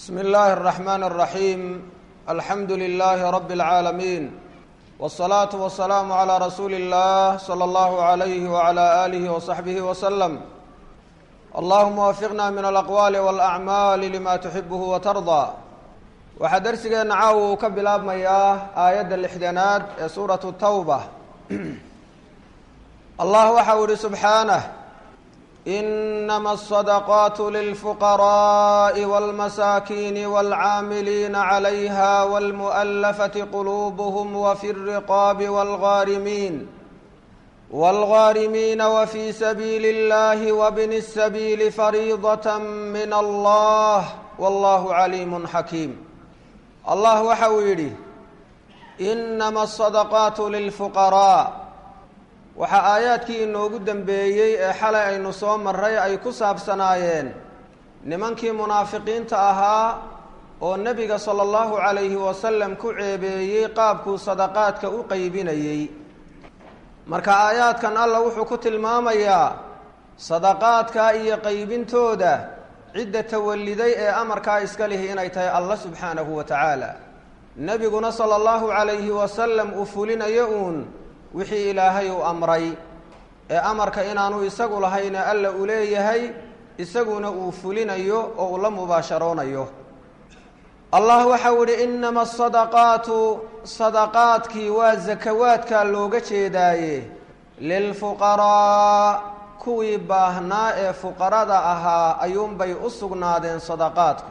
bsmi اllahi الرaxman الraxim alxamdu lilahi rab اlcaalamiin wالsalaaةu wasalaamu عlى rasuuli اllah slى اllahu عalayh wعlى alih وصaxbih wslm allahuma wafiqna min alaqwaali wاlأcmaali lima tuxibuhu watarضى waxaa dersigeenna caawa uu ka bilaabmayaa aayadda lixdanaad ee suuratu tawba allah waxa uu yihi subxaanah inama الصadaqaat lilfuqaraءi wاlmasaakiini wاlcaamiliina عalayha wاlmuؤlafati qulubuhm wafi الriqaabi wاlgaarimiin wاlgaarimiina wfi sabiili اllahi wbni الsabiili fariidaة min allah wallahu caliim xakiim allah waxa uu yidhi inama asadaqaatu lilfuqaraa waxaa aayaadkii inoogu dembeeyey ee xalay aynu soo maray ay ku saabsanaayeen nimankii munaafiqiinta ahaa oo nebiga sala allahu calayhi wasalam ku ceebeeyey qaabkuu sadaqaadka u qeybinayey marka aayaadkan alla wuxuu ku tilmaamayaa sadaqaadka iyo qeybintooda cidda tawalliday ee amarkaa iska lihi inay tahay alla subxaanahu wa tacaala nebiguna sala allahu calayhi wasalam uu fulinayo uun wixii ilaahay uu amray ee amarka inaanu isagu lahayna alla uu leeyahay isaguna uu fulinayo oo uu la mubaasharoonayo allah waxau ihi inama asadaqaatu sadaqaadkii waa sakawaadkaa looga jeedaaye lilfuqaraa kuwii baahnaa ee fuqarada ahaa ayuunbay u sugnaadeen sadaqaadku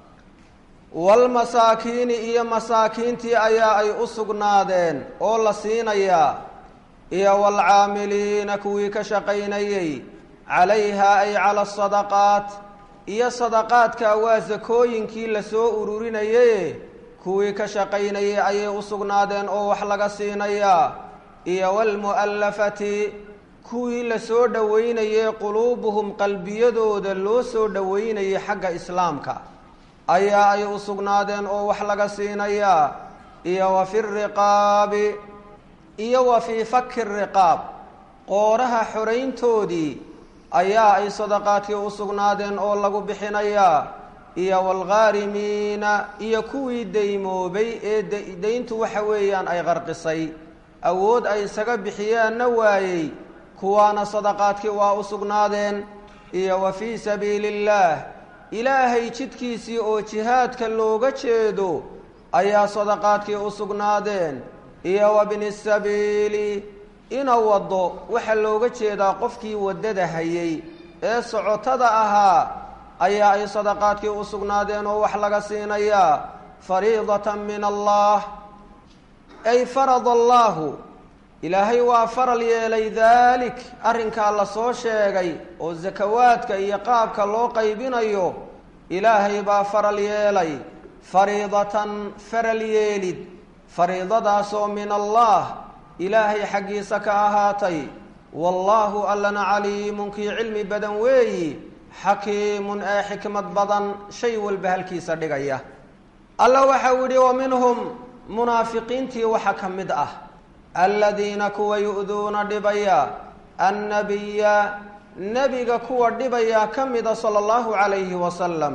waalmasaakiini iyo masaakiintii ayaa ay u sugnaadeen oo la siinayaa iyo waalcaamiliina kuwii ka shaqaynayey calayhaa ay cala asadaqaat iyo sadaqaadka waa sakooyinkii lasoo ururinaye kuwii ka shaqaynayay ayay u sugnaadeen oo wax laga siinayaa iyo waalmu'allafati kuwii la soo dhoweynayey quluubuhum qalbiyadooda loo soo dhoweynayay xagga islaamka ayaa ay u sugnaadeen oo wax laga siinayaa iyo wa fi riqaabi iyo wa fii faki riqaab qooraha xorayntoodii ayaa ay sadaqaadkii u sugnaadeen oo lagu bixinayaa iyo waalghaarimiina iyo kuwii daymoobay ee dayntu waxa weeyaan ay qarqisay awood ay isaga bixiyaanna waayey kuwaana sadaqaadkii waa u sugnaadeen iyo wa fii sabiili illaah ilaahay jidkiisii oo jihaadka looga jeedo ayaa sadaqaadkii u sugnaadeen iyo wa bni sabiili ina waddo waxaa looga jeedaa qofkii waddada hayay ee socotada ahaa ayaa ay sadaqaadkii u sugnaadeen oo wax laga siinayaa fariidatan min allah ay farada allaahu ilaahay waa faral yeelay daalik arrinkaa la soo sheegay oo sakawaadka iyo qaabka loo qaybinayo ilaahay baa faral yeelay fariidatan faral yeelid fariidadaasoo min allah ilaahay xaggiisa ka ahaatay wallaahu allana caliimun kii cilmi badan weeyi xakiimun ee xikmad badan shay walba halkiisa dhigaya alla waxau yidhi wa minhum munaafiqiintii waxa ka mid ah aladiina kuwa yu-duuna dhibaya annabiya nebiga kuwa dhibaya ka mida sala allahu calayhi wasalam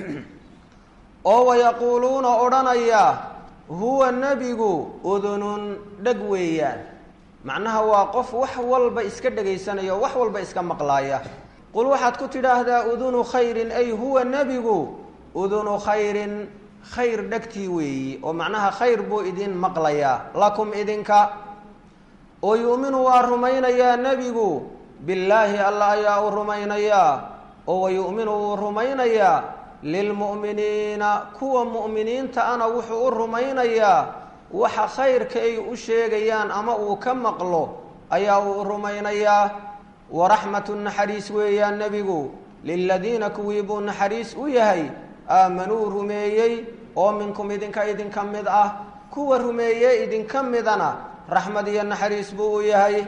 oo wayaquuluuna odhanaya huwa nebigu udunun dheg weeyaan macnaha waa qof wax walba iska dhegaysanaya oo wax walba iska maqlaaya qul waxaad ku tidhaahdaa udunu khayrin ay huwa nebigu udunu khayrin khayr dhegtii weeyi oo macnaha khayr buu idin maqlayaa lakum idinka oo yu'minu waa rumaynayaa nebigu billaahi alla ayaa u rumaynayaa oo wa yu'minu wuu rumaynayaa lilmu'miniina kuwa mu'miniinta ana wuxuu u rumaynayaa waxa khayrka ay u sheegayaan ama uu ka maqlo ayaa uu u rumaynayaa waraxmatu naxariis weeyaan nebigu liladiina kuwii buu naxariis u yahay aamanuu rumeeyey oo minkum idinka idinka mid ah kuwa rumeeye idinka midana raxmad iyo naxariis buu u yahay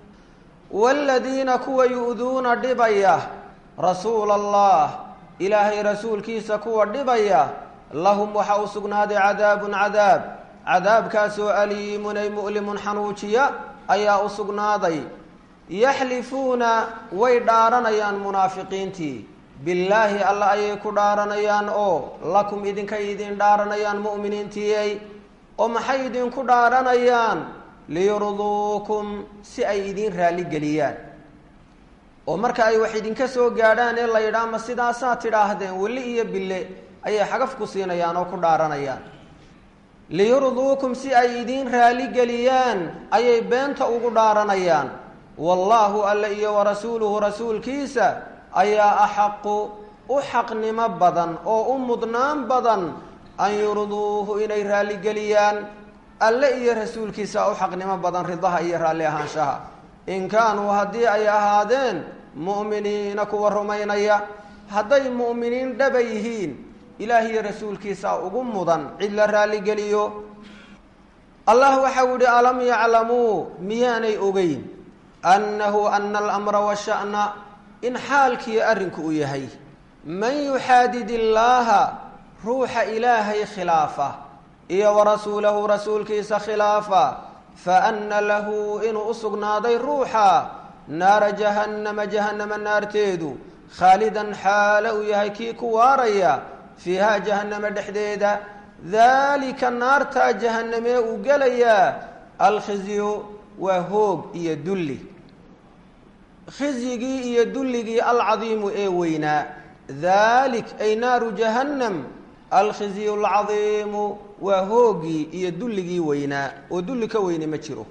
waaladiina kuwa yu-duuna dhibaya rasuula allah ilaahay rasuulkiisa kuwa dhibaya lahum waxaa u sugnaaday cadaabun cadaab cadaabkaasoo aliimun ay mu'limun xanuujiya ayaa u sugnaaday yaxlifuuna way dhaaranayaan munaafiqiintii billaahi alla ayay ku dhaaranayaan oo lakum idinka idin dhaaranayaan mu'miniintiyey oo maxay idinku dhaaranayaan liyurduukum si ay idin raalligeliyaan oo marka ay wax idinka soo gaadhaan ee la yidhaah ma sidaasaa tidhaahdeen weli iyo bille ayay xagaf ku siinayaan oo ku dhaaranayaan liyurduukum si ay idiin raaligeliyaan ayay beenta ugu dhaaranayaan wallaahu alle iyo warasuuluhu rasuulkiisa ayaa axaqu u xaqnimo badan oo u mudnaan badan an yurduuhu inay raaligeliyaan alle iyo rasuulkiisa u xaqnimo badan ridaha iyo raalli ahaanshaha in kaanuu haddii ay ahaadeen mu'miniina kuwa rumaynaya hadday mu'miniin dhaba yihiin ilaah iyo rasuulkiisa ugu mudan cid la raalligeliyo allah waxau yihi alam yaclamuu miyaanay ogeyn annahu ana alamra washa'na in xaalkiiyo arrinku uu yahay man yuxaadid illaaha ruuxa ilaahay khilaafa iyo warasuulahu rasuulkiisa khilaafa fa anna lahu inuu u sugnaaday ruuxa naara jahannama jahannama naarteedu khaalidan xaalo uu yahay kii ku waaraya fiihaa jahannama dhexdeeda daalika naartaa jahanamee uu gelayaa alkhizyu waa hoog iyo dulli khizyigii iyo dulligii alcadiimu ee weynaa daalik ay naaru jahannam alkhizyu alcadiimu waa hoogii iyo dulligii weynaa oo dulli ka weyne ma jiro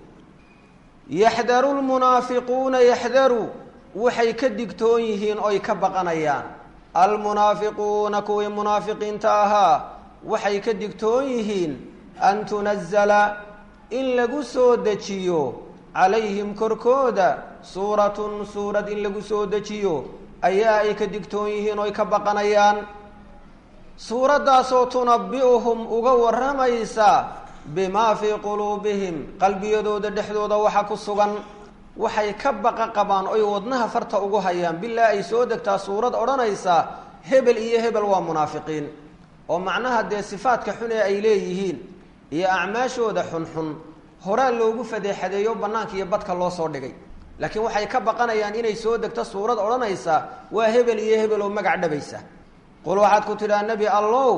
yaxdaru lmunaafiquuna yaxdaru waxay ka digtoon yihiin oy ka baqanayaan almunaafiquuna kuwii munaafiqiinta ahaa waxay ka digtoon yihiin an tunazala in lagu soo dejiyo calayhim korkooda suuratun suurad in lagu soo dejiyo ayaa ay ka digtoon yihiin oy ka baqanayaan suuraddaasoo tunabi'uhum uga warramaysa bimaa fii quluubihim qalbiyadooda dhexdooda waxa ku sugan waxay ka baqa qabaan oy wadnaha farta ugu hayaan bilaa ay soo degtaa suurad odhanaysa hebel iyo hebel waa munaafiqiin oo macnaha dee sifaadka xun ee ay leeyihiin iyo acmaashooda xunxun horaa loogu fadeexadeeyo bannaanka iyo badka loo soo dhigay laakiin waxay ka baqanayaan inay soo degto suurad odhanaysa waa hebel iyo hebel oo magac dhabaysa qul waxaad ku tidhaha nebi allow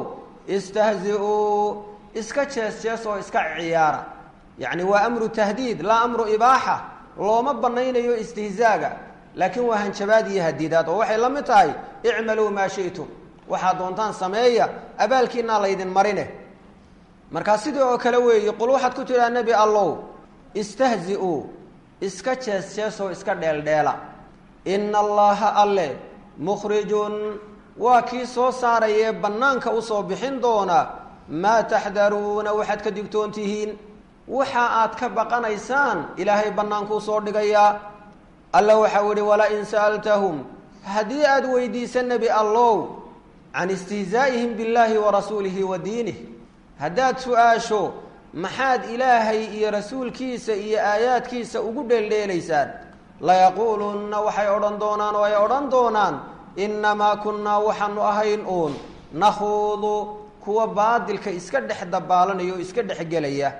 istahzi-uu iska jees jees oo iska ciyaara yacni waa amru tahdiid laa amru ibaaxa looma banaynayo istihzaaga laakiin waa hanjabaad iyo hadidaad oo waxay la mid tahay icmaluu maa shi'tum waxaad doontaan sameeya abaalkiinaa laydin marine markaa sidii oo kale weeye qul waxaad ku tidhaha nebi allow istahzi-uu iska jees jeesoo iska dheeldheela ina allaha alle mukhrijun waa kii soo saarayee bannaanka usoo bixin doona maa taxdaruuna waxaad ka digtoon tihiin waxa aad ka baqanaysaan ilaahay bannaankuu soo dhigayaa alla waxau ihi wala in sa'altahum haddii aad weydiisa nebi allow can istihzaa'ihim billaahi wa rasuulihi wa diinih haddaad su-aasho maxaad ilaahay iyo rasuulkiisa iyo aayaadkiisa ugu dheeldheelaysaan layaquulunna waxay odhan doonaan oo ay odhan doonaan innamaa kunnaa waxaanu ahayn uun nakhuudu kuwa baadilka iska dhex dabaalanaya oo iska dhex gelaya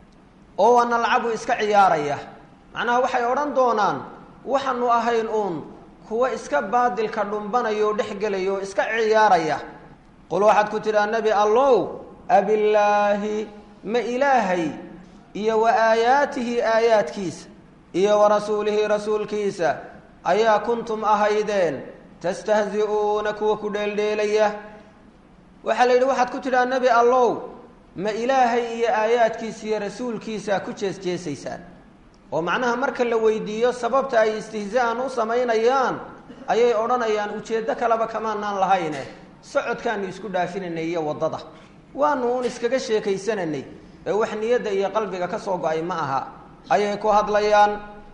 oo waa nalcabu iska ciyaaraya macnaha waxay odhan doonaan waxaanu ahayn uun kuwa iska baadilka dhumbanaya oo dhex gelaya oo iska ciyaaraya qul waxaad ku tidhaha nebi allow abillaahi ma ilaahay iyo wa aayaatihi aayaadkiisa iyo wa rasuulihi rasuulkiisa ayaa kuntum ahaydeen tastahzi-uuna kuwa ku dheeldheelaya waxaa la yidhi waxaad ku tidhaha nebi allow ma ilaahay iyo aayaadkiisa iyo rasuulkiisa ku jees jeesaysaan oo macnaha marka la weydiiyo sababta ay istihzaan u samaynayaan ayay odhanayaan ujeeddo kaleba kamaanaan lahayne socodkaanu isku dhaafinaynay iyo waddada waanu un iskaga sheekaysananay ee wax niyadda iyo qalbiga ka soo go-ay ma aha ayay ku hadlayaan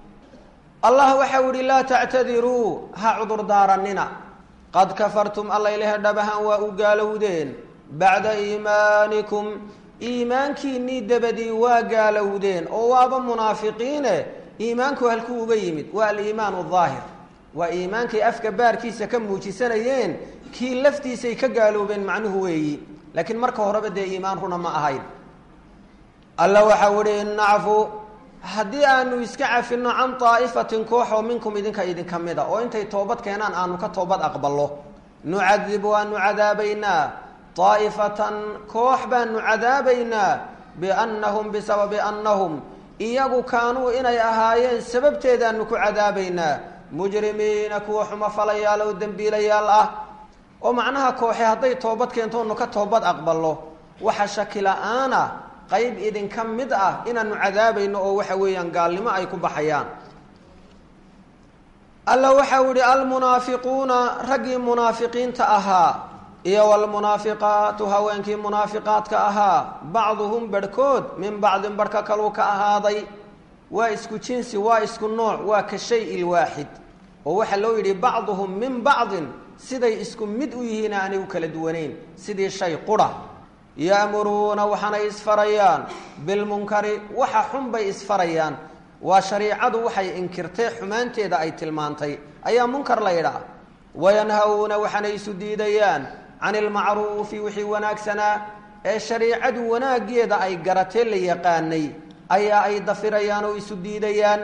allah waxau ihi laa tactadiruu ha cudurdaaranina qad kafartum allaylehe dhabahan waa u gaalowdeen bacda iimaanikum iimaankiinnii dabadii waa gaalowdeen oo waaba munaafiqiine iimaanku halkuu uga yimid waa aliimaanu daahir waa iimaankay afka baarkiisa ka muujisanayeen kii laftiisay ka gaaloobeen macnuhu weeyi laakiin marka horeba dee iimaan runa ma ahayn alla waxau ihi in nacfu haddii aanu iska cafinno can daa'ifatin koox oo minkum idinka idinka mida oo intay toobad keenaan aanu ka toobad aqballo nucadib waanu cadaabaynaa daa'ifatan koox baanu cadaabaynaa biannahum bisababi annahum iyagu kaanuu inay ahaayeen sababteedaanu ku cadaabaynaa mujrimiina kuwa xumo falayaal oo dembiilayaal ah oo macnaha kooxe hadday toobad keento onu ka toobad aqballo waxa shaki la-aana qayb idinka mid ah inaanu cadaabayno oo waxa weeyaan gaalnimo ay ku baxayaan alla waxa uu yihi almunaafiquuna raggii munaafiqiinta ahaa iyo walmunaafiqaatu haweenkii munaafiqaadka ahaa bacduhum barhkood min bacdin barhka kaluu ka ahaaday waa isku jinsi waa isku nooc waa ka shay ilwaaxid oo waxaa loo yidhi bacduhum min bacdin siday isku mid u yihiin aanay u kala duwanayn sidii shay qura ya'muruuna waxaanay isfarayaan bilmunkari waxa xun bay isfarayaan waa shariicadu waxay inkirtay xumaanteeda ay tilmaantay ayaa munkar la yidhaah wayanhawuna waxaanay isu diidayaan can ilmacruufi wixii wanaagsanaa ee shariicadu wanaaggeeda ay garatee la yaqaanay ayaa ay dafirayaan oo isu diidayaan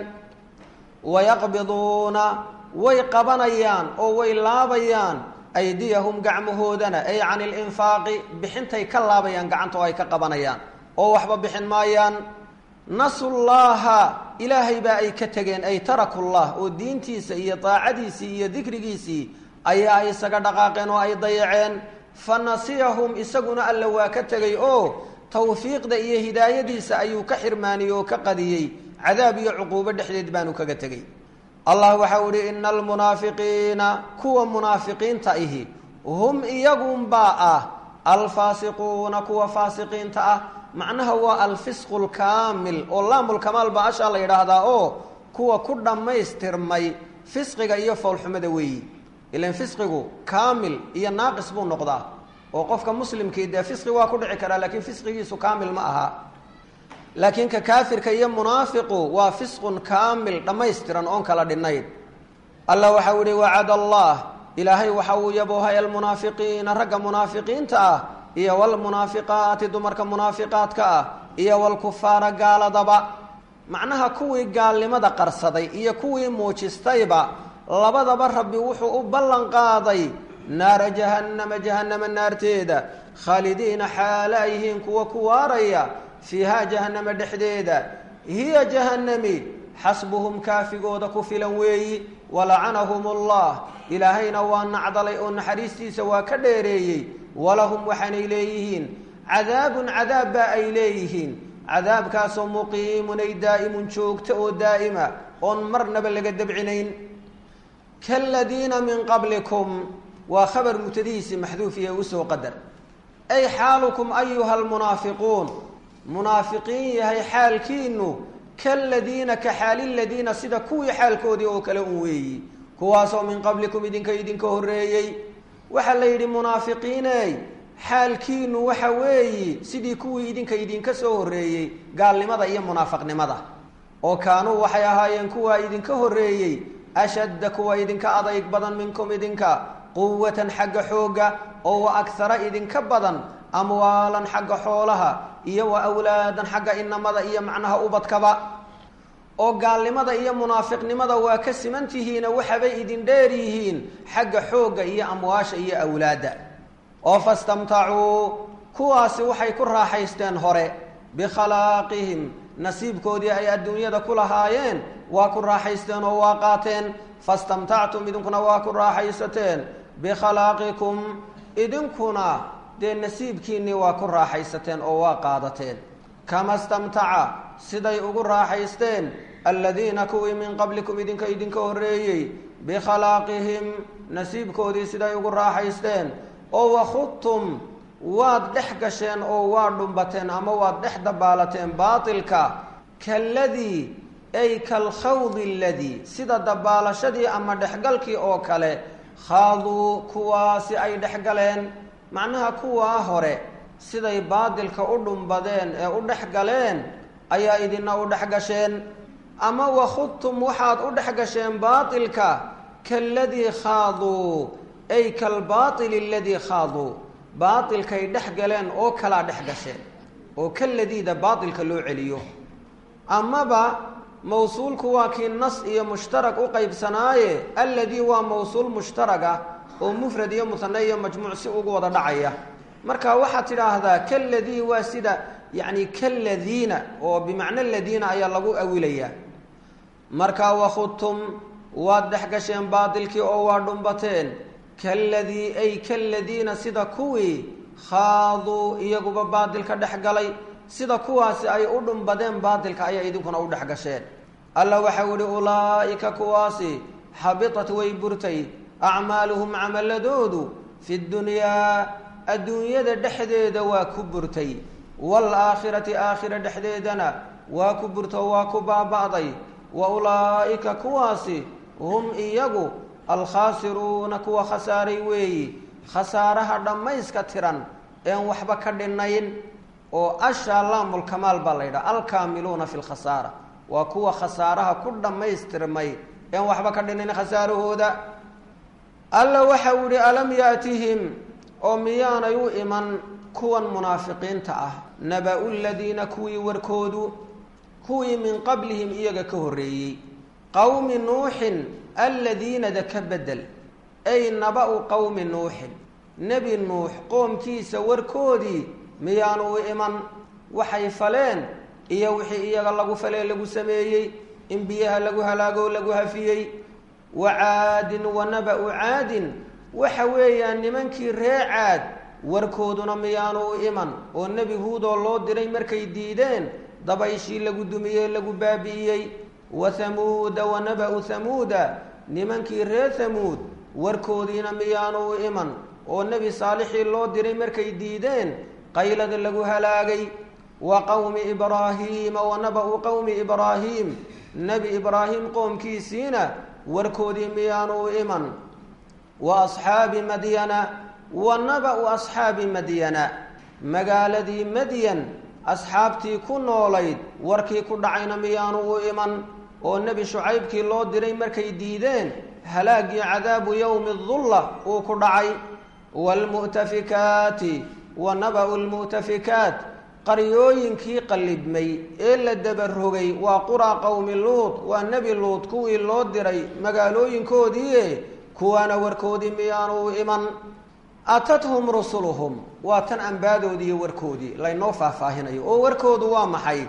wayaqbiduuna way qabanayaan oo way laabayaan aydiyahum gacmahoodana ay can ilinfaaqi bixintay ka laabayaan gacanta oo ay ka qabanayaan oo waxba bixin maayaan nasullaaha ilaahay baa ay ka tegeen ay tarakullah oo diintiisa iyo daacadiisii iyo dikrigiisii ayaa ay isaga dhaqaaqeen oo ay dayaceen fa nasiyahum isaguna alla waa ka tegay oo tawfiiqda iyo hidaayadiisa ayuu ka xirmaaniyey oo ka qadiyey cadaab iyo cuquubo dhexdeed baanu kaga tegey allah waxau ihi ina almunaafiqiina kuwa munaafiqiinta ihi hum iyagunbaa ah alfaasiquuna kuwa faasiqiinta ah macnaha waa alfisqu lkaamil oo laamulkamaal baa ashaa la yidhaahdaa oo kuwa ku dhammaystirmay fisqiga iyo foolxumada weeyi ilan fisqigu kaamil iyo naaqis buu noqdaa oo qofka muslimkii dee fisqi waa ku dhici karaa laakiin fisqigiisu kaamil ma aha laakiin ka kaafirka iyo munaafiqu waa fisqun kaamil dhammaystiran oon kala dhinnayn allah waxau ihi wacad allah ilaahay waxa uu yaboohay almunaafiqiina ragga munaafiqiinta ah iyo walmunaafiqaati dumarka munaafiqaadka ah iyo walkufaara gaaladaba macnaha kuwii gaalnimada qarsaday iyo kuwii muujistayba labadaba rabbi wuxuu u ballan qaaday naara jahannama jahannama naarteeda khaalidiina xaala ay yihiin kuwa ku waaraya fiihaa jahannama dhexdeeda hiya jahannami xasbuhum kaafigooda ku filan weeyi walacanahum allah ilaahayna waa nacdalay oo naxariistiisa waa ka dheereeyey walahum waxaanay leeyihiin cadaabun cadaab baa ay leeyihiin cadaabkaasoo muqiimun ay daa'imun joogto oo daa'ima oon marnaba laga dabcinayn kaladiina min qablikum waa khabar mubtadihiisii maxduufiye usoo qadar ay xaalukum ayuha almunaafiquun munaafiqiin yahay xaalkiinu kaladiina ka xaali ladiina sida kuwii xaalkoodii oo kale un weeyi kuwaasoo min qablikum idinka idinka horreeyey waxaa la yidhi munaafiqiiney xaalkiinu waxa weeyi sidii kuwii idinka idinka soo horreeyey gaalnimada iyo munaafaqnimada oo kaanuu waxay ahaayeen kuwaa idinka horreeyey ashadda kuwa idinka adayg badan minkum idinka quwatan xagga xoogga oo wa akhara idinka badan amwaalan xagga xoolaha iyo wa awlaadan xagga inamada iyo macnaha ubadkaba oo gaalnimada iyo munaafiqnimada waa ka siman tihiina waxabay idin dheer yihiin xagga xoogga iyo amwaasha iyo awlaadda oo fastamtacuu kuwaasi waxay ku raaxaysteen hore bikhalaaqihim nasiibkoodii ay adduunyada ku lahaayeen waa ku raaxaysteen oo waa qaateen fastamtactum idinkuna waa ku raaxaysateen bikhalaqikum idinkuna dee nasiibkiinnii waa ku raaxaysateen oo waa qaadateen kama stamtaca siday ugu raaxaysteen aladiina kuwii min qablikum idinka idinka horreeyey bikhalaaqihim nasiibkoodii siday ugu raaxaysteen oo wakhudtum waad dhex gasheen oo waa dhumbateen ama waad dhex dabaalateen baatilka kaladii ay kalkhawdi aladii sida dabaalashadii ama dhexgalkii oo kale khaaduu kuwaasi ay dhexgaleen macnaha kuwaa hore siday baadilka u dhumbadeen ee u dhex galeen ayaa idina u dhex gasheen ama wakhudtum waxaad u dhex gasheen baatilka kaladii khaaduu ay kalbaaili aladii khaaduu baatilkay dhex galeen oo kalaa dhex gasheen oo kaladiida baatilka loo celiyo amaba mawsuulku waa kii nas iyo mushtarak u qaybsanaaye alladii waa mawsuul mushtarag ah oo mufrad iyo musane iyo majmuuc si ugu wada dhacaya marka waxaad tidhaahdaa kaladii waa sida yacni kaladiina oo bimacno ladiina ayaa lagu awilayaa markaa wakhudtum waad dhex gasheen baatilkii oo waa dhumbateen kaladii ay kaladiina sida kuwii khaaduu iyaguba baatilka dhex galay sida kuwaasi ay u dhumbadeen baatilka ayaa idinkuna u dhex gasheen alla waxau ihi ulaa'ika kuwaasi xabitat way burtay acmaaluhum camaladoodu fi dunyaa adduunyada dhexdeeda waa ku burtay waalaakhirati aakhira dhexdeedana waa ku burto waa ku baaba'day wa ulaa'ika kuwaasi hum iyagu alkhaasiruuna kuwa khasaaray weeyi khasaaraha dhammayska tiran een waxba ka dhinayn oo ashaa laamulkamaal baa la yidhaha alkaamiluuna fi lkhasaara waa kuwa khasaaraha ku dhammaystirmay een waxba ka dhinayn khasaarahooda alla waxa uu yihi alam yaatihim oo miyaanay u iman kuwan munaafiqiinta ah naba-u ladiina kuwii warkoodu kuwii min qablihim iyaga ka horreeyey qowmi nuuxin alladiinada ka bedel ay naba-u qowmi nuuxin nebi nuux qoomkiisa warkoodii miyaanu u iman waxay faleen iyo wixii iyaga lagu falee lagu sameeyey in biyaha lagu halaagoo lagu hafiyey wa caadin wa naba-u caadin waxa weeyaan nimankii ree caad warkooduna miyaanu u iman oo nebi huudoo loo diray markay diideen dabayshii lagu dumiyey lagu baabi'iyey wa hamuuda wa naba-u hamuuda nimankii reer hamuud warkoodiina miyaanu u iman oo nebi saalixii loo diray markay diideen qaylada lagu halaagay wa qowmi ibraahiima wa naba-u qowmi ibraahiim nebi ibraahim qoomkiisiina warkoodii miyaanu u iman wa asxaabi madyana wa naba-u asxaabi madyana magaaladii madyan asxaabtii ku noolayd warkii ku dhacayna miyaanu u iman oo nebi shucaybkii loo diray markay diideen halaagii cadaabu yowmi dulla uu ku dhacay waalmu'tafikaati wa naba-u lmu'tafikaat qaryooyinkii qallibmay ee la dabarogay waa quraa qowmi luud waa nebi luud kuwii loo diray magaalooyinkoodii kuwaana warkoodii miyaanu u iman atathum rusuluhum waa tan ambaadoodii iyo warkoodii laynoo faahfaahinayo oo warkoodu waa maxay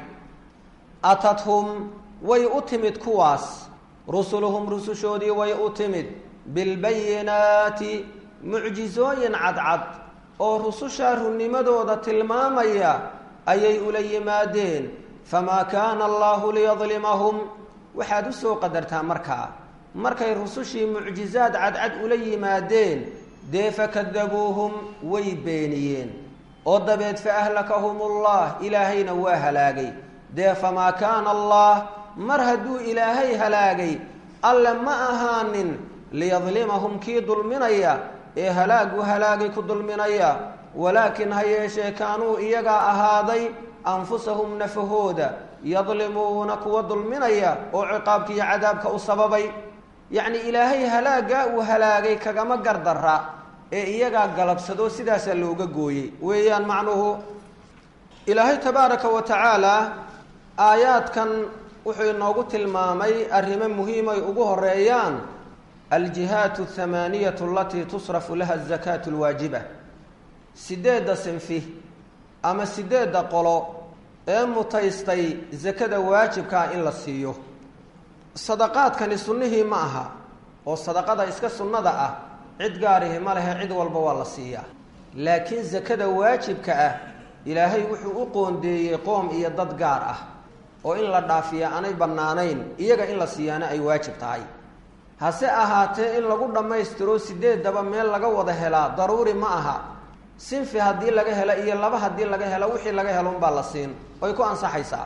atathum way u timid kuwaas rusuluhum rusushoodii way u timid bilbayinaati mucjizooyin cadcad oo rusushaa runnimadooda tilmaamaya ayay ula yimaadeen famaa kaana allaahu liyadlimahum waxaad u soo qadartaa markaa markay rusushii mucjizaad cadcad ula yimaadeen dee fakadabuuhum way beeniyeen oo dabeed fa ahlakahum ullah ilaahayna waa halaagay dee famaa kaana allah mar hadduu ilaahay halaagay alle ma ahaanin liyadlimahum kii dulminaya ee halaagu halaagay ku dulminaya walaakin ha yeeshee kaanuu iyagaa ahaaday anfusahum nafahooda yadlimuuna kuwa dulminaya oo ciqaabka iyo cadaabka u sababay yacni ilaahay halaagaa uu halaagay kagama gardara ee iyagaa galabsado sidaasaa looga gooyey weeyaan macnuhu ilaahay tabaaraka wa tacaala aayaadkan wuxuu inoogu tilmaamay arrimo muhiimay ugu horeeyaan aljihaat athamaaniyatu alatii tusrafu laha azakaatu alwaajiba sideedda sinfi ama sideedda qolo ee mutaystay sakada waajibkaa in la siiyo sadaqaadkani sunnihii ma aha oo sadaqada iska sunnada ah cid gaarihi ma lehe cid walba waa la siiyaa laakiin sakada waajibka ah ilaahay wuxuu u qoondeeyey qoom iyo dad gaar ah oo in la dhaafiya aanay bannaanayn iyaga in la siiyaana ay waajib tahay hase ahaatee in lagu dhammaystiro sideedaba meel laga wada helaa daruuri ma aha sinfi haddii laga helo iyo laba haddii laga helo wixii laga helo unbaa la siin oy ku ansaxaysaa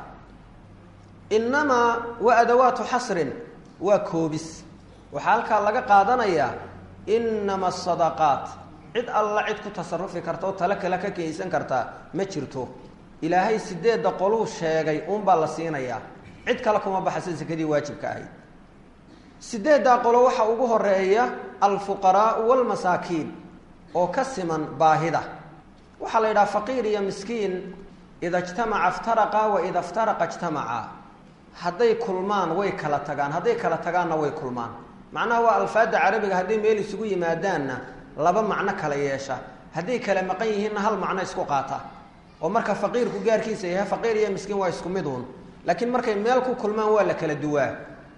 innamaa waa adawaatu xasrin waa koobis waxaa halkaa laga qaadanayaa innama asadaqaat cid alla cid ku tasarufi karta oo tale kale ka keensan kartaa ma jirto ilaahay sideedda qoluu sheegay uunbaa la siinayaa cid kale kuma baxaysa sakadii waajibka ahayd sideeddaa qolo waxaa ugu horeeya alfuqaraau walmasaakiin oo ka siman baahida waxaa la yidhaha faqiir iyo miskiin ida ijtamaca iftaraqa wa ida iftaraqa ijtamaca hadday kulmaan way kala tagaan hadday kala tagaanna way kulmaan macnaha waa alfaada carabiga hadday meel isugu yimaadaanna laba macno kala yeesha hadday kala maqan yihiinna hal macno isku qaata oo marka faqiirku gaarkiisa yahay faqiir iyo miskiin waa isku mid uun laakiin markay meel ku kulmaan waa la kala duwaa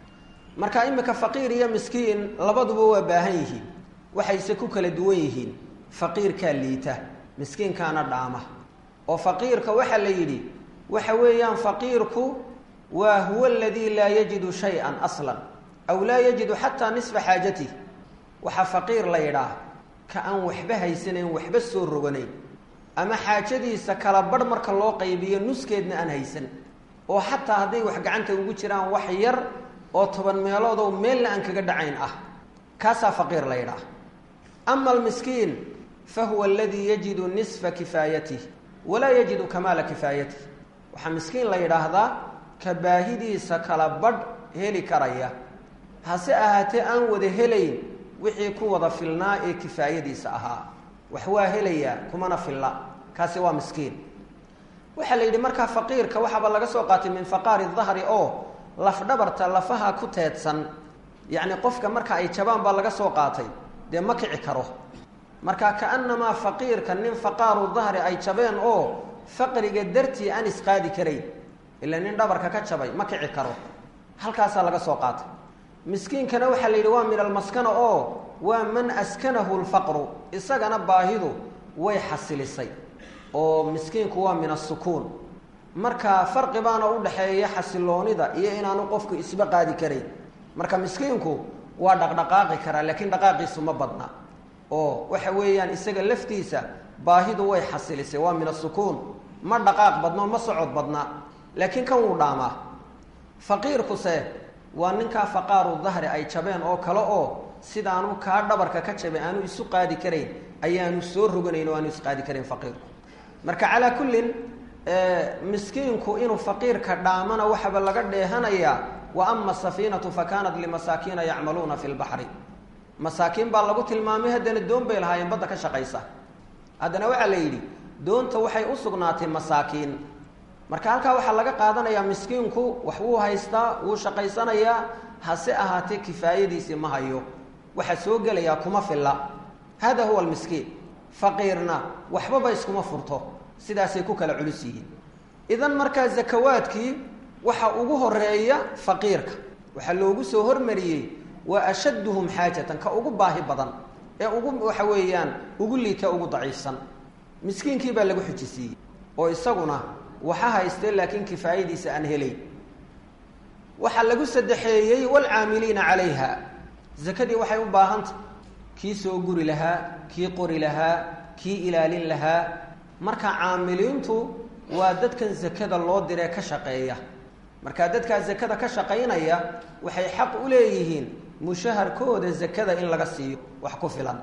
marka imika faqiir iyo miskiin labaduba waa baahan yihiin waxayse ku kala duwan yihiin faqiirkaa liita miskiinkaana dhaama oo faqiirka waxaa la yidhi waxa weeyaan faqiirku waa huwa aladii laa yajidu shay-an aslan aw laa yajidu xataa nisfa xaajatih waxaa faqiir la yidhaah ka aan waxba haysanayn waxba soo roganayn ama xaajadiisa kala barh marka loo qaybiyo nuskeedna aan haysan oo xataa hadday wax gacanta ugu jiraan wax yar oo toban meeloodow meelna aan kaga dhacayn ah kaasaa faqiir la yidhaah ama almiskiin fa huwa aladii yajidu nisfa kifaayatih walaa yajidu kamaala kifaayatih waxaa miskiin la yidhaahdaa ka baahidiisa kala badh heli karaya hase ahaatee aan wada helayn wixii ku wada filnaa ee kifaayadiisa ahaa wax waa helayaa kumana filla kaasi waa miskiin waxaa la yidhi markaa faqiirka waxaaba laga soo qaatay min faqaari dahri oo lafdhabarta lafaha ku teedsan yacni qofka marka ay jabaan baa laga soo qaatay dee ma kici karo marka kaanamaa faqiirka nin faqaaru dahri ay jabeen oo faqriga dartii aan isqaadi karayn ila nin dhabarka ka jabay ma kici karo halkaasaa laga soo qaatay miskiinkana waxaa la yidhi waa min almaskana oo waa man askanahu lfaqru isagana baahidu way xasilisay oo miskiinku waa min asukuun marka farqi baana u dhaxeeya xasiloonida iyo inaanu qofku isba qaadi karayn marka miskiinku waa dhaqdhaqaaqi karaa laakiin dhaqaaqiisu ma badna oo waxa weeyaan isaga laftiisa baahidu way xasilisay waa min asukuun ma dhaqaaq badno ma socod badna laakiin kan wuu dhaamaa faqiirkuse waa ninkaa faqaaru dahri ay jabeen oo kale oo sidaanu kaa dhabarka ka jabay aanu isu qaadi karayn ayaanu soo roganayn oo aanu isqaadi karayn faqiirku marka calaa kullin miskiinku inuu faqiirka dhaamana waxaba laga dheehanayaa wa ama asafiinatu fa kaanat limasaakiina yacmaluuna fi lbaxri masaakiin baa lagu tilmaamay haddana doon bay lahaayeen badda ka shaqaysa haddana waxaa la yidhi doonta waxay u sugnaatay masaakiin marka halkaa waxaa laga qaadanayaa miskiinku wax wuu haystaa wuu shaqaysanayaa hase ahaatee kifaayadiisii ma hayo waxaa soo gelayaa kuma filla hada huwa almiskiin faqiirna waxbaba iskuma furto sidaasay ku kala culus yihiin idan markaa zakawaadkii waxa ugu horeeya faqiirka waxaa loogu soo hormariyey waa ashadduhum xaajatan ka ugu baahi badan ee ugu waxa weeyaan ugu liita ugu daciifsan miskiinkii baa lagu xujisiiyey oo isaguna waxa haystee laakiin kifaayadiisa aan helayn waxaa lagu saddexeeyey waalcaamiliina calayha zakadii waxay u baahantah kii soo guri lahaa kii qori lahaa kii ilaalin lahaa marka caamiliintu waa dadkan zakada loo diree ka shaqeeya marka dadkaa zakada ka shaqaynaya waxay xaq u leeyihiin mushaharkooda zakada in laga siiyo wax ku filan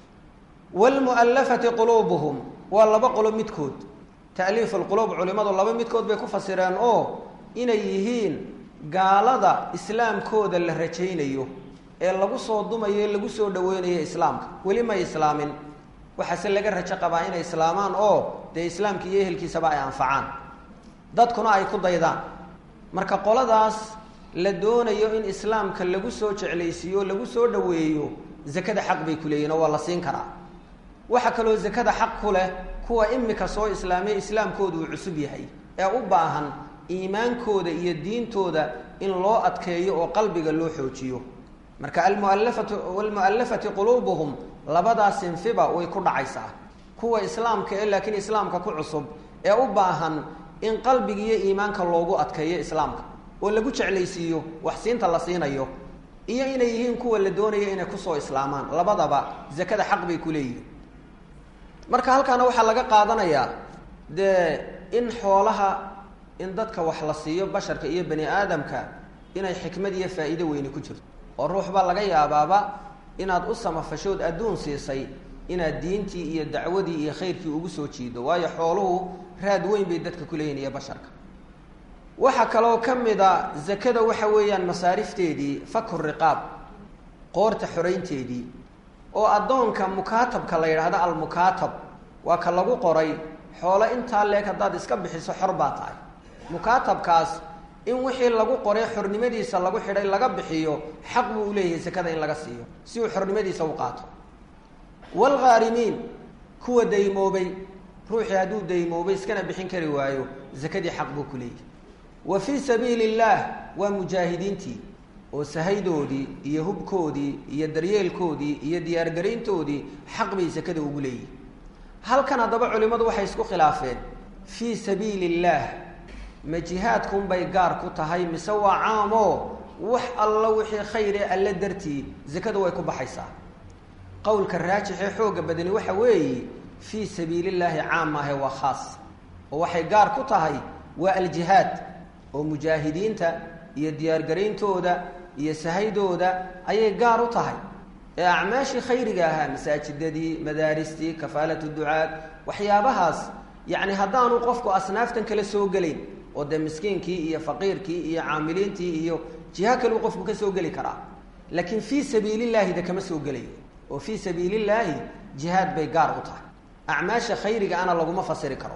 waalmu'allafati quluubuhum waa laba qolo midkood ta'liif alquluub culimmadu laba midkood bay ku fasireen oo inay yihiin gaalada islaamkooda la rajaynayo ee lagu soo dumayo ee lagu soo dhaweynayo islaamka weli may islaamin waxaase laga rajo qabaa inay islaamaan oo dee islaamka iyo ehelkiisaba ay anfacaan dadkuna ay ku daydaan marka qoladaas la doonayo in islaamka lagu soo jeclaysiiyo lagu soo dhaweeyo zakada xaq bay ku leeyihin oo waa la siin karaa waxaa kaloo zakada xaq ku leh kuwa imika soo islaamay islaamkoodu uu cusub yahay ee u baahan iimaankooda iyo diintooda in loo adkeeyo oo qalbiga loo xoojiyo marka almualafatu walmu'allafati quluubuhum labadaas sinfiba way ku dhacaysaa kuwa islaamka ee laakiin islaamka ku cusub ee u baahan in qalbiga iyo iimaanka loogu adkeeyo islaamka oo lagu jeclaysiiyo wax siinta la siinayo iyo inay yihiin kuwa la doonaya inay kusoo islaamaan labadaba zakada xaq bay ku leeyihiin marka halkaana waxaa laga qaadanayaa dee in xoolaha in dadka wax la siiyo basharka iyo bani aadamka inay xikmad iyo faa'iido weyni ku jirto oo ruux baa laga yaabaaba inaad u samafashood adduun siisay inaad diintii iyo dacwadii iyo khayrkii ugu soo jiido waayo xooluhu raad weyn bay dadka ku leeyihin iyo basharka waxaa kaloo ka mid a zakada waxa weeyaan masaarifteedii faku riqaab qoorta xoraynteedii oo addoonka mukaatabka la yidhaahdo almukaatab waa ka lagu qoray xoolo intaa leeg haddaad iska bixiso xor baa tahay mukaatabkaas in wixii lagu qoray xornimadiisa lagu xidhay laga bixiyo xaq buu uleeyahay zakada in laga siiyo si uu xornimadiisa u qaato waalghaarimiin kuwa daymoobay ruuxii hadduu daymoobay iskana bixin kari waayo zakadii xaq buu ku leeyahy wa fii sabiili illaah waa mujaahidiintii oo sahaydoodii iyo hubkoodii iyo daryeelkoodii iyo diyaargarayntoodii xaq bay sakada ugu leeyihin halkan haddaba culimmadu waxay isku khilaafeen fii sabiili illaah ma jihaadkunbay gaar ku tahay mise waa caamoo wax alla wixii khayre alle dartii zakada way ku baxaysaa qowlka raajixee xooga badani waxa weeye fii sabiili llaahi caam maahe waa khaas oo waxay gaar ku tahay waa aljihaad oo mujaahidiinta iyo diyaargarayntooda iyo sahaydooda ayay gaar u tahay ee acmaashii khayriga ahaa masaajidadii madaaristii kafaalatu ducaad waxyaabahaas yacni haddaanu qofku asnaaftan kala soo gelayn oo dee miskiinkii iyo faqiirkii iyo caamiliintii iyo jiha kaleu qofku ka soo geli karaa laakiin fii sabiilillaahi de kama soo gelayo oo fii sabiilillaahi jihaad bay gaar u tahay acmaasha khayriga ana laguma fasiri karo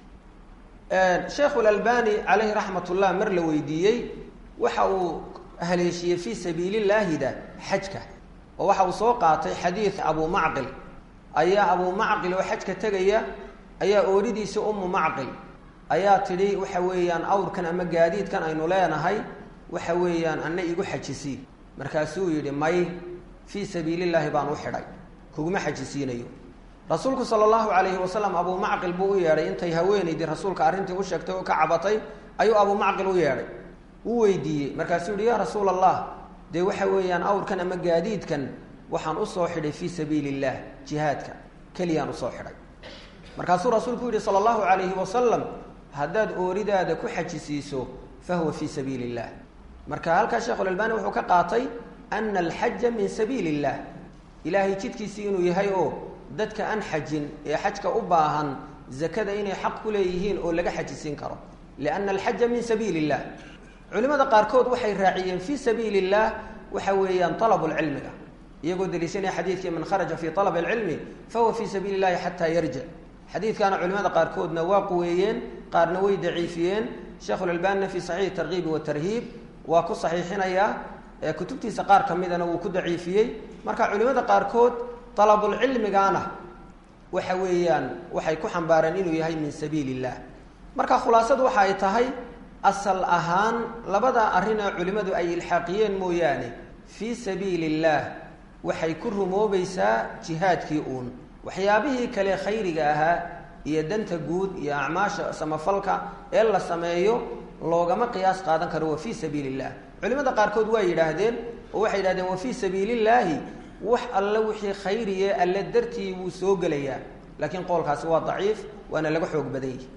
sheekhu lalbani calayhi raxmat ullah mar la weydiiyey waxa uu haleeshiyey fii sabiilillaahida xajka oo waxa uu soo qaatay xadiid abu macqil ayaa abu macqil oo xajka tegaya ayaa ooridiisa ummu macqil ayaa tidhi waxa weeyaan awrkan ama gaadiidkan aynu leenahay waxa weeyaan ana igu xajisii markaasuu yidhi may fii sabiilillaahi baan u xidhay kuguma xajisiinayo rasuulku sala allahu calayhi wasalam abuu macqil buu u yeedhay intay haweenaydii rasuulka arrintii u sheegtay oo ka cabatay ayuu abuu macqil u yeedhay u weydiiyey markaasuu yihi yaa rasuula allah dee waxa weeyaan awrkan ama gaadiidkan waxaan usoo xidhay fii sabiili illah jihaadka keliyaan usoo xidhay markaasuu rasuulku yihi sala allahu calayhi wasalam haddaad ooridaada ku xajisiiso fahuwa fii sabiili illah marka halkaa sheekhulalbani wuxuu ka qaatay ana alxaja min sabiili illah ilaahay jidkiisii inuu yahay oo dadka aan xajin ee xajka u baahan zakada inay xaq ku leeyihiin oo laga xajisiin karo lianna alxaja min sabiili illah culimada qaarkood waxay raaciyeen fii sabiili illah waxa weeyaan alabulcilmiga iyagoo daliishanaya xadiidkii man kharaja fii alab alcilmi fahuwa fii sabiili llahi xataa yarjic xadiidkaana culimada qaarkoodna waa quweeyeen qaarna way daciifiyeen sheekhulalbanina fii saxiixi tarkiibi watarhiib waa ku saxiixinayaa kutubtiisa qaar ka midana wuu ku daciifiyey marka culimada qaarkood alabulcilmigaana waxa weeyaan waxay ku xambaareen inuu yahay min sabiili illah marka khulaasadu waxa ay tahay asal ahaan labada arrin ee culimmadu ay ilxaaqiyeen mooyaane fii sabiili illaah waxay ku rumoobaysaa jihaadkii uun waxyaabihii kale khayriga ahaa iyo danta guud iyo acmaasha samafalka ee la sameeyo loogama qiyaas qaadan karo wa fii sabiili illah culimada qaarkood waa yidhaahdeen oo waxay yidhahdeen wa fii sabiili illaahi wax alle wixii khayriye alle dartii wuu soo gelayaa laakiin qowlkaasi waa daciif waana laga xoog badan yihi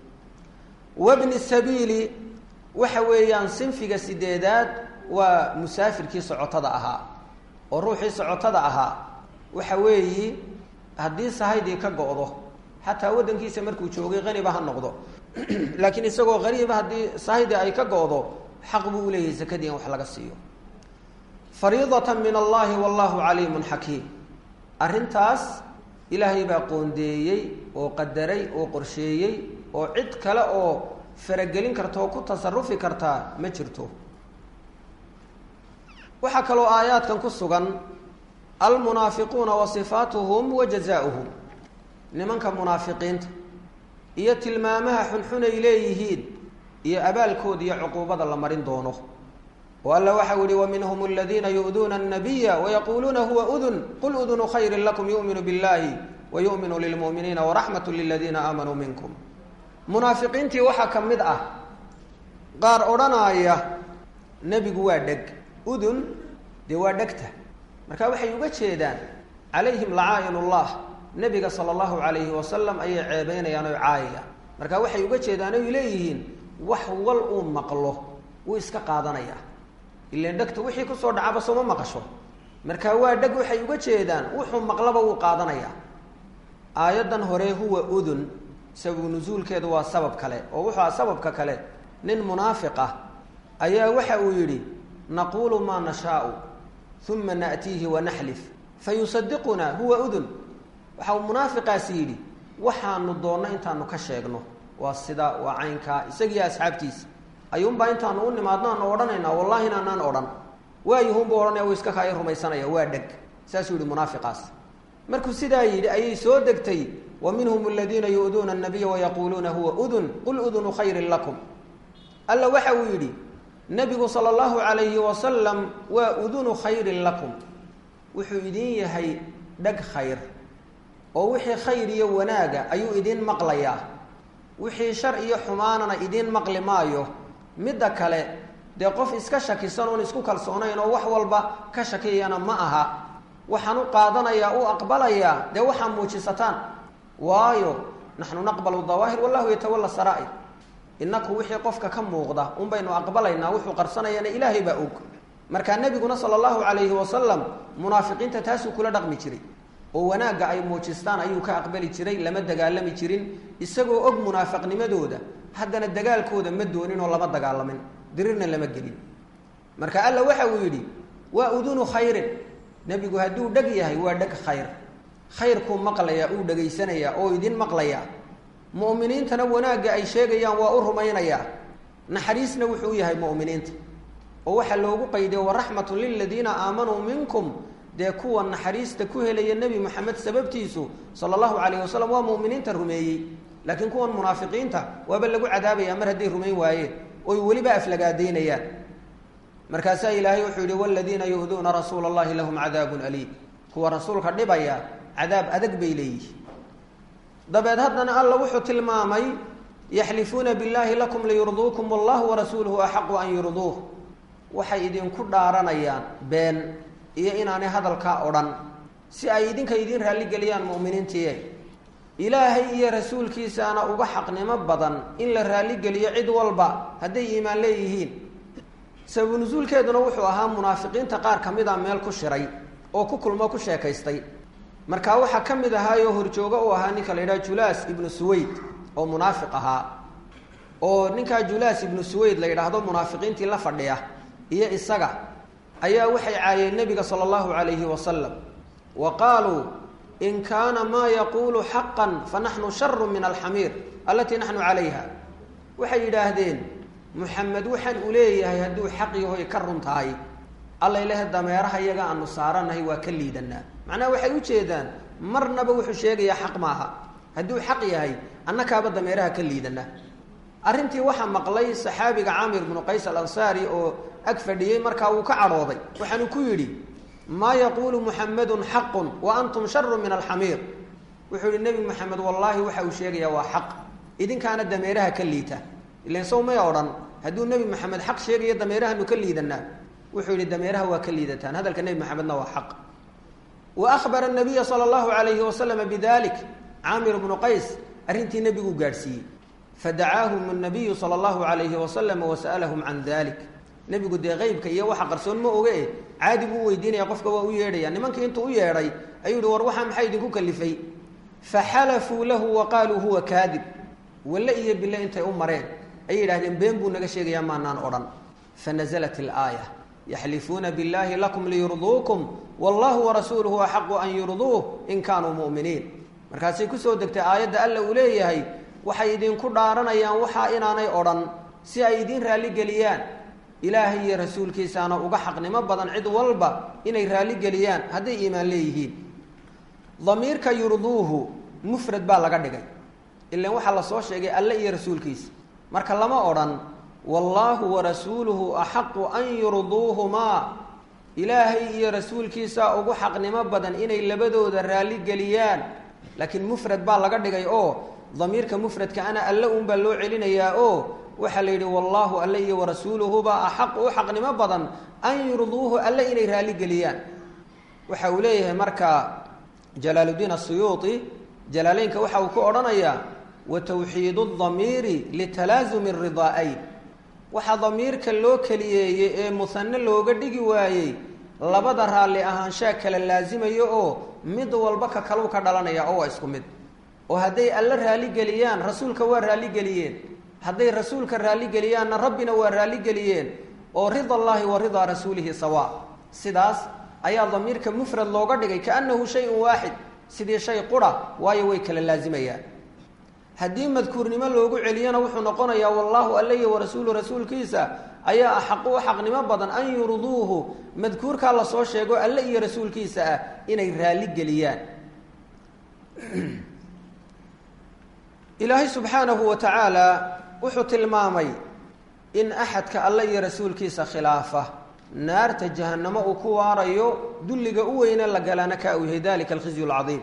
wabni sabiili waxa weeyaan sinfiga sideedaad waa musaafirkii socotada ahaa oo ruuxii socotada ahaa waxa weeyi haddii sahaydii ka go'do xataa waddankiisa markuu joogay qaniba ha noqdo laakiin isagoo qariiba haddii sahaydii ay ka go'do xaq buu uleeyahay sakadii in wax laga siiyo fariidatan min allahi wallahu caliimun xakiim arrintaas ilaahay baa qoondeeyey oo qadaray oo qorsheeyey oo cid kale oo faragelin karta oo ku tasarufi kartaa ma jirto waxaa kaloo aayaadkan ku sugan almunaafiquuna wa sifaatuhum wa jazaauhum nimanka munaafiqiinta iyo tilmaamaha xunxun ay leeyihiin iyo abaalkooda iyo cuquubada la marin doono oo alla waxau yihi waminhum aladiina yu'duuna الnabiya wayaquuluuna huwa udun qul udunu khayri lakum yu'minu biاllahi wa yu'minu lilmu'miniina waraxmat liladiina aamanuu minkum munaafiqiintii waxaa ka mid ah qaar odhanaaya nebigu waa dheg udun dee waa dhegta marka waxay uga jeedaan calayhim lacaa'in ullah nebiga sala allahu calayhi wasalam ayay ceebeynayaan oy caayayaan marka waxay uga jeedaan oy leeyihiin wax wal uu maqlo wuu iska qaadanayaa ilan dhegta wixii kusoo dhacaba sooma maqasho marka waa dheg waxay uga jeedaan wuxuu maqlaba wuu qaadanayaa aayaddan hore huwa udun sababu nusuulkeedu waa sabab kale oo wuxuu aha sababka kale nin munaafiq ah ayaa waxa uu yidhi naquulu maa nashaau uma na'tiihi wanaxlif fayusadiquna huwa udun waxa uu munaafiqaasi yidhi waxaanu doonno intaanu ka sheegno waa sida waa caynkaa isagiiyo asxaabtiisa ayuunbaa intaanu u nimaadno aanu odhanaynaa wallahi inaanaan odhan waayuhunbu odhanaya uu iska kaaya rumaysanaya waa dheg saasuu yihi munaafiqaas markuu sidaa yidhi ayay soo degtay wa minhum aladiina yu'duuna annabiya wayaquuluuna huwa udun qul udunu khayrin lakum alla waxa uu yidhi nebigu sala allahu calayhi wasalam waa udunu khayrin lakum wuxuu idin yahay dhag khayr oo wixii khayr iyo wanaaga ayuu idin maqlayaa wixii shar iyo xumaanana idiin maqli maayo midda kale dee qof iska shakisan oon isku kalsoonayn oo wax walba ka shakiyana ma aha waxaan u qaadanayaa u aqbalayaa dee waxaa muujisataan waayo naxnu naqbalu dawaahir wallahu yatawalla saraa'ir inaku wixii qofka ka muuqda un baynu aqbalaynaa wuxuu qarsanayana ilaahay baa og markaa nebiguna sala allahu calayhi wasalam munaafiqiinta taasuu kula dhaqmi jiray oo wanaagga ay muujistaan ayuu ka aqbali jiray lama dagaalami jirin isagoo og munaafiqnimadooda haddana dagaalkooda ma doonin oo lama dagaalamin dirirna lama gelin marka alla waxa uu yidhi waa udunu khayrin nebigu hadduu dheg yahay waa dheg khayr khayrkuu maqlayaa uu dhegaysanayaa oo idin maqlayaa mu'miniintana wanaagga ay sheegayaan waa u rumaynayaa naxariisna wuxuu yahay mu'miniinta oo waxaa loogu qayday waraxmatun liladiina aamanuu minkum dee kuwa naxariista ku helaya nebi moxamed sababtiisu sala allahu calayh wasalam waa mu'miniinta rumeeyey laakiin kuwan munaafiqiinta waaba lagu cadaabaya mar hadday rumayn waayeen oy weliba aflagaadaynayaan markaasaa ilaahay wuxuu yihi waladiina yu'duuna rasuula allahi lahum cadaabun aliim kuwa rasuulka dhibaya cadaab adag bay leeyihin dabeed haddana alla wuxuu tilmaamay yaxlifuuna billahi lakum liyurduukum wallahu warasuuluhu axaqu an yurduuh waxay idinku dhaaranayaan been iyo inaanay hadalkaa odhan si ay idinka idiin raalligeliyaan mu'miniintiiye ilaahay iyo rasuulkiisaana uga xaqnimo badan in la raalligeliyo cid walba hadday iimaan leeyihiin sababu nusuulkeeduna wuxuu ahaa munaafiqiinta qaar ka mid a meel ku shiray oo ku kulmo ku sheekaystay markaa waxaa ka mid ahaayoo horjoogo u ahaa ninka la yidhaha julaas ibnu suwayd oo munaafiq ahaa oo ninkaa julaas ibnu suwayd la yidhaahdo munaafiqiintii la fadhiya iyo isaga ayaa waxay caayeen nebiga sala allahu calayhi wasalam wa qaaluu in kaana maa yaquulu xaqan fa naxnu sharu min alxamiir allatii naxnu calayha waxay yidhaahdeen muxamed waxaan u leeyahay hadduu xaq yahoy ka run tahay allay lehe dameeraha iyaga aanu saaranahay waa ka liidanaa macnaha waxay u jeedaan marnaba wuxuu sheegayaa xaq maaha hadduu xaq yahay annakaaba dameeraha ka liidanaa arrintii waxaa maqlay saxaabiga caamir bnu qays alansaari oo ag fadhiyey markaa wuu ka cadhooday waxaanu ku yidhi maa yaquulu muxamedun xaqun wa antum sharu min alxamiir wuxuu yihi nebi moxamed wallaahi waxa uu sheegayaa waa xaq idinkaana dameeraha ka liita ilan sow may odhan hadduu nebi moxamed xaq sheegayo dameerahanu ka liidanaa wuxuu yihi dameeraha waa ka liidataan hadalka nebi moxamedna waa xaq wa ahbara nabiya sala allahu alayhi wasalama bidalik caamir bnu qays arrintii nebiguu gaadhsiiyey fadacaahum nabiyu sala allahu alayhi wasalam wasa'alahum can dalik nebigu dee qeybka iyo waxa qarsoon ma oge e caadi buu u weydiinaya qofka waa u yeedhaya nimankii intuu u yeedhay ayuu yihi war waxaa maxaa idinku kalifay faxalafuu lahu wa qaaluu huwa kaadib walle iyo bille intay u mareen ayay yidhahdeen been buu naga sheegayaa maanaan odhan fanazalat ilaaya yaxlifuuna billahi lakum liyurduukum wallahu warasuuluhu axaqu an yurduuh in kaanuu mu'miniin markaasay kusoo degtay aayadda alla uu leeyahay waxay idinku dhaaranayaan waxaa inaanay odhan si ay idiin raalligeliyaan ilaahay iyo rasuulkiisaana uga xaqnimo badan cid walba inay raalligeliyaan hadday iimaan leeyihiin damiirka yurduuhu mufrad baa laga dhigay ilan waxaa lasoo sheegay alle iyo rasuulkiisa marka lama odhan wallaahu warasuuluhu axaqu an yurduuhumaa ilaahay iyo rasuulkiisaa ugu xaqnimo badan inay labadooda raalligeliyaan laakiin mufrad baa laga dhigay oo damiirka mufradka ana alle uunbaa loo celinayaa oo waxaa la yidhi wallaahu alle iyo warasuuluhuba axaqu u xaqnimo badan an yurduuhu alle inay raalligeliyaan waxa uu leeyahay marka jalaaluddiin asuyuuti jalaaleynka waxa uu ku odhanayaa wa tawxiidu damiiri litalaasumi ridaa'ayn waxaa damiirka loo keliyeeyey ee musane looga dhigi waayey labada raalli ahaanshaa kala laasimayo oo mid walba ka kaluu ka dhalanaya oo waa isku mid oo hadday alle raalligeliyaan rasuulka waa raalligeliyeen hadday rasuulka raalligeliyaanna rabbina waa raalligeliyeen oo rida allaahi wa ridaa rasuulihi sawa sidaas ayaa damiirka mufrad looga dhigay kaannahu shayun waaxid sidii shay qura waayo way kala laasimayaan haddii madkuurnimo loogu celiyana wuxuu noqonayaa wallaahu alle iyo warasuulu rasuulkiisa ayaa axaqu u xaqnimo badan an yurduuhu madkuurkaa lasoo sheego alle iyo rasuulkiisa ah inay raalligeliyaan ilaahay subxaanahu wa tacaala wuxuu tilmaamay in axadka alle iyo rasuulkiisa khilaafa naarta jahanamo uu ku waarayo dulliga u weyne la galana ka uu yahay dalika alkhizyu alcadiim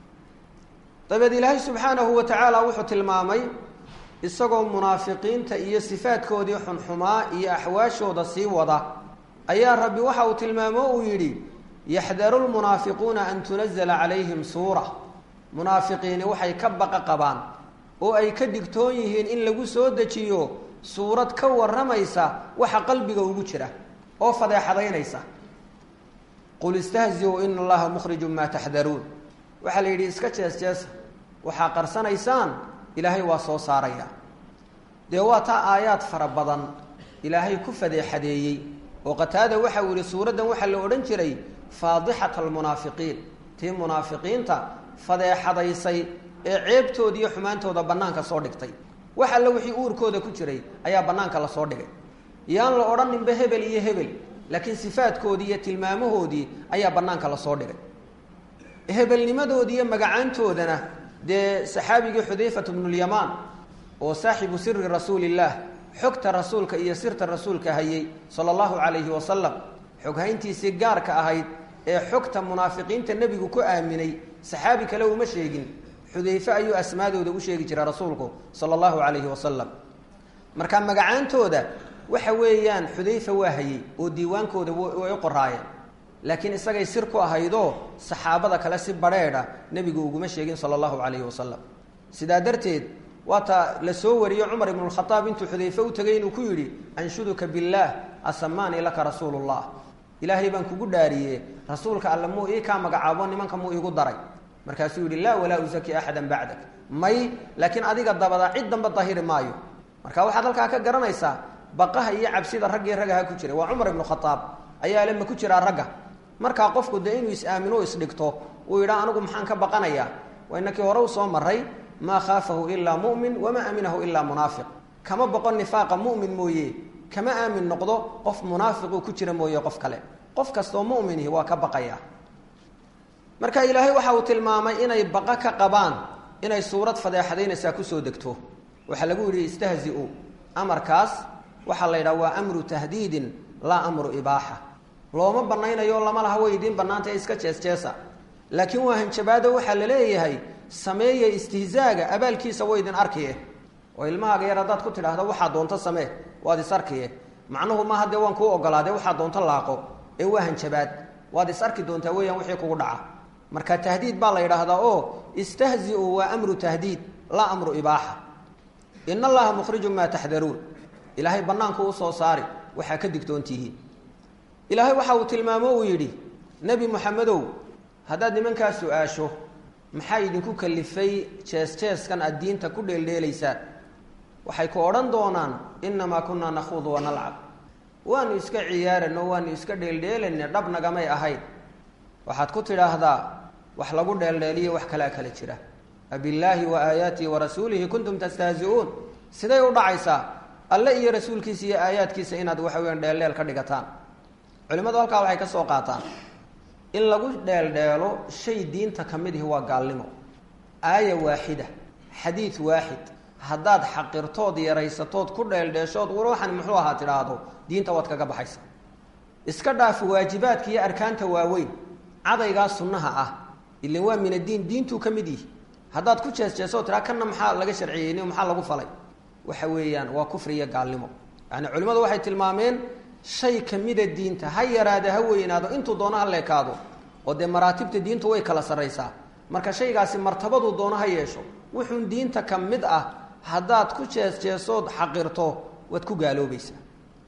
dabeed ilaahay subxaanahu wa tacaala wuxuu tilmaamay isagoo munaafiqiinta iyo sifaadkoodii xunxumaa iyo axwaashooda sii wada ayaa rabbi waxa uu tilmaamo uu yidhi yaxdaru lmunaafiquuna an tunazala calayhim suura munaafiqiini waxay ka baqa qabaan oo ay ka digtoon yihiin in lagu soo dejiyo suurad ka warramaysa waxa qalbiga ugu jira oo fadeexadaynaysa qul istahziu ina allaha mukhrijun maa taxdaruun waxaa la yidhi iska jees jeesa waxaa qarsanaysaan ilaahay waa soo saaraya dee waa taa aayaad fara badan ilaahay ku fadeexadeeyey oo qataada waxa uu yihi suuraddan waxaa la odhan jiray faadixata almunaafiqiin tii munaafiqiinta fadeexadaysay ee ceebtooda iyo xumaantooda bannaanka soo dhigtay wax alle wixii uurkooda ku jiray ayaa bannaanka lasoo dhigay yaan la odhaninba hebel iyo hebel laakiin sifaadkoodii iyo tilmaamahoodii ayaa bannaanka lasoo dhigay hebelnimadoodii iyo magacaantoodana dee saxaabigii xudayfat bnulyamaan oo saaxibu siri rasuulillaah xogta rasuulka iyo sirta rasuulka hayay sala allahu calayhi wasalam xoghayntiisii gaarka ahayd ee xogta munaafiqiinta nebigu ku aaminay saxaabi kale uma sheegin xudayfe ayuu asmaadooda u sheegi jiray rasuulku sala allahu calayhi wasalam marka magacaantooda waxa weeyaan xudayfa waa hayey oo diiwaankooda way u qoraayeen laakiin isagay sir ku ahaydoo saxaabada kale si badrheedha nebigu uguma sheegin sala allahu calayhi wasalam sidaa darteed waata la soo wariyo cumar ibnu lkhadaab intuu xudayfe u tegay inuu ku yidhi anshuduka billaah asamaanii laka rasuulullah ilaahay baan kugu dhaariye rasuulka alle muu ii kaa magacaabo nimanka muu iigu daray markaasuu yidhi laa walaa usaki axadan bacdak may laakiin adiga dabada cid damba dahiri maayo marka waxaad halkaa ka garanaysaa baqaha iyo cabsida raggii ragaha ku jiray waa cumar ibnu khadaab ayaa le ma ku jiraa ragga markaa qofku dee inuu is-aamino isdhigto uu yidhaa anigu maxaan ka baqanayaa waa inakii hore u soo maray maa khaafahu ilaa mu'min wamaa aminahu ilaa munaafiq kama boqon nifaaqa mu'min mooye kama aamin noqdo qof munaafiquu ku jira mooye qof kale qof kastoo mu'minihi waa ka baqaya marka ilaahay waxa uu tilmaamay inay baqa ka qabaan inay suurad fadeexadaynaysaa kusoo degto waxaa lagu yidhi istahzi-u amarkaas waxaa la yidhaha waa amru tahdiidin laa amru ibaaxa looma banaynayo lama laha way idiin bannaanta iska jees jeesa laakiin waa hanjabaado waxaa la leeyahay sameeya istihzaaga abaalkiisa way idin arkiye oo ilmahaaga yar haddaad ku tidhaahda waxaa doonto samee waad is arkiye macnuhu maaha dee waan kuu ogolaade waxaa doonto laaqo ee waa hanjabaad waad is arki doontaa weeyaan wixii kugu dhaca marka tahdiid baa la yidhaahdaa oo istahzi-u waa amru tahdiid laa amru ibaaxa in allaha mukhrijun maa taxdaruun ilaahay bannaanku usoo saari waxaa ka digtoontihiin ilaahay waxa uu tilmaamo uu yidhi nebi moxamedow haddaad nimankaa su-aasho maxaa idinku kalifay jees-jeeskan aad diinta ku dheeldheelaysaan waxay ku odhan doonaan innamaa kunaa nakhuudu wanalcab waanu iska ciyaarano waanu iska dheeldheelayna dhab nagamay ahayn waxaad ku tidhaahdaa wax lagu dheeldheeliyo wax kalaa kala jira abillaahi wa aayaatihi wa rasuulihi kuntum tastahzi-uun siday u dhacaysaa alle iyo rasuulkiisa iyo aayaadkiisa inaad waxa weyaan dheeldheel ka dhigataan culimmadu halkaa waxay ka soo qaataan in lagu dheeldheelo shay diinta ka mid ihi waa gaalnimo aaya waaxida xadiid waaxid haddaad xaqirtood yaraysatood ku dheeldheeshood waxan muxuu ahaa tidhaahdo diinta waad kaga baxaysa iska dhaaf waajibaadka iyo arkaanta waaweyn cadaygaa sunnaha ah ilan waa min addiin diintuu ka mid yihi haddaad ku jees-jeesoo tiraa kanna maxaa laga sharciyeyn maxaa lagu falay waxa weeyaan waa kufri iyo gaalnimo yani culimmadu waxay tilmaameen shay kamida diinta ha yaraada ha weynaado intuu doono ha leekaado oo dee maraatibta diintu way kala sarraysaa marka shaygaasi martabaduu doono ha yeesho wuxuun diinta ka mid ah haddaad ku jees-jeesood xaqirto waad ku gaaloobaysaa